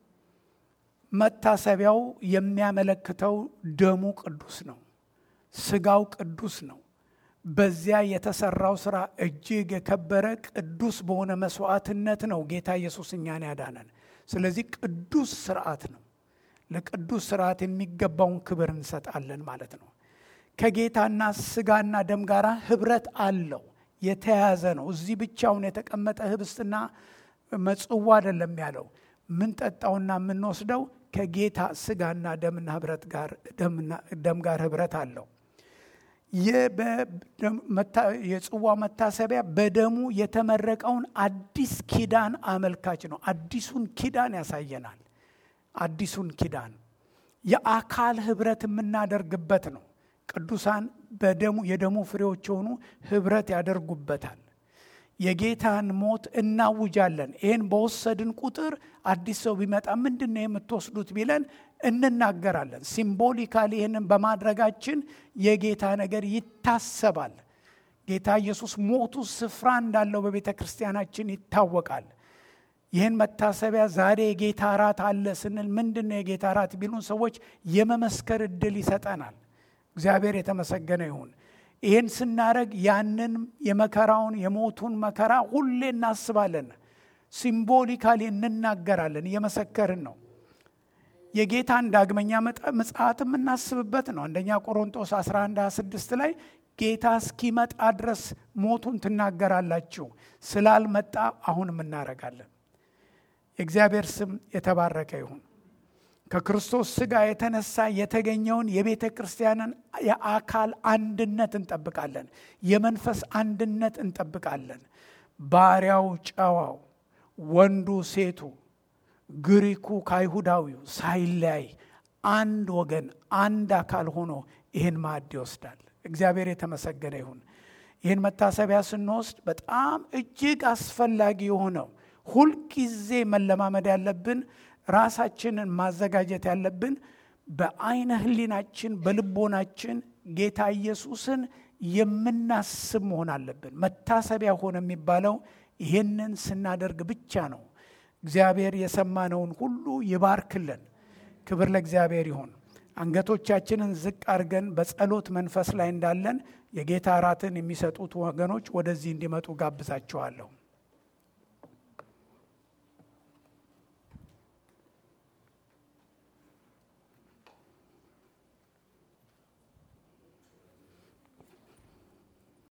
መታሰቢያው የሚያመለክተው ደሙ ቅዱስ ነው። ስጋው ቅዱስ ነው። በዚያ የተሰራው ስራ እጅግ የከበረ ቅዱስ በሆነ መስዋዕትነት ነው ጌታ ኢየሱስ እኛን ያዳነን። ስለዚህ ቅዱስ ስርዓት ነው። ለቅዱስ ስርዓት የሚገባውን ክብር እንሰጣለን ማለት ነው። ከጌታና ስጋና ደም ጋር ህብረት አለው፣ የተያያዘ ነው። እዚህ ብቻውን የተቀመጠ ህብስትና መጽዋ አይደለም ያለው። ምንጠጣውና የምንወስደው ከጌታ ስጋና ደምና ህብረት ጋር ደም ጋር ህብረት አለው። የጽዋ መታሰቢያ በደሙ የተመረቀውን አዲስ ኪዳን አመልካች ነው። አዲሱን ኪዳን ያሳየናል። አዲሱን ኪዳን የአካል ህብረት የምናደርግበት ነው። ቅዱሳን በደሙ የደሙ ፍሬዎች የሆኑ ህብረት ያደርጉበታል። የጌታን ሞት እናውጃለን። ይህን በወሰድን ቁጥር አዲስ ሰው ቢመጣ ምንድን ነው የምትወስዱት ቢለን እንናገራለን። ሲምቦሊካሊ ይህንን በማድረጋችን የጌታ ነገር ይታሰባል። ጌታ ኢየሱስ ሞቱ ስፍራ እንዳለው በቤተ ክርስቲያናችን ይታወቃል። ይህን መታሰቢያ ዛሬ የጌታ እራት አለ ስንል ምንድን ነው የጌታ እራት ቢሉን ሰዎች የመመስከር እድል ይሰጠናል። እግዚአብሔር የተመሰገነ ይሁን። ይህን ስናደረግ ያንን የመከራውን የሞቱን መከራ ሁሌ እናስባለን። ሲምቦሊካሊ እንናገራለን፣ እየመሰከርን ነው። የጌታን ዳግመኛ ምጽአት የምናስብበት ነው። አንደኛ ቆሮንጦስ 11 26 ላይ ጌታ እስኪመጣ ድረስ ሞቱን ትናገራላችሁ፣ ስላልመጣ አሁንም እናደርጋለን። የእግዚአብሔር ስም የተባረከ ይሁን። ከክርስቶስ ሥጋ የተነሳ የተገኘውን የቤተ ክርስቲያንን የአካል አንድነት እንጠብቃለን። የመንፈስ አንድነት እንጠብቃለን። ባሪያው ጨዋው፣ ወንዱ ሴቱ፣ ግሪኩ ከአይሁዳዊው ሳይለያይ አንድ ወገን አንድ አካል ሆኖ ይህን ማዕድ ይወስዳል። እግዚአብሔር የተመሰገነ ይሁን። ይህን መታሰቢያ ስንወስድ በጣም እጅግ አስፈላጊ የሆነው ሁልጊዜ መለማመድ ያለብን ራሳችንን ማዘጋጀት ያለብን በአይነ ሕሊናችን በልቦናችን ጌታ ኢየሱስን የምናስብ መሆን አለብን። መታሰቢያ ሆነ የሚባለው ይህንን ስናደርግ ብቻ ነው። እግዚአብሔር የሰማነውን ሁሉ ይባርክልን። ክብር ለእግዚአብሔር ይሁን። አንገቶቻችንን ዝቅ አድርገን በጸሎት መንፈስ ላይ እንዳለን የጌታ እራትን የሚሰጡት ወገኖች ወደዚህ እንዲመጡ ጋብዛችኋለሁ።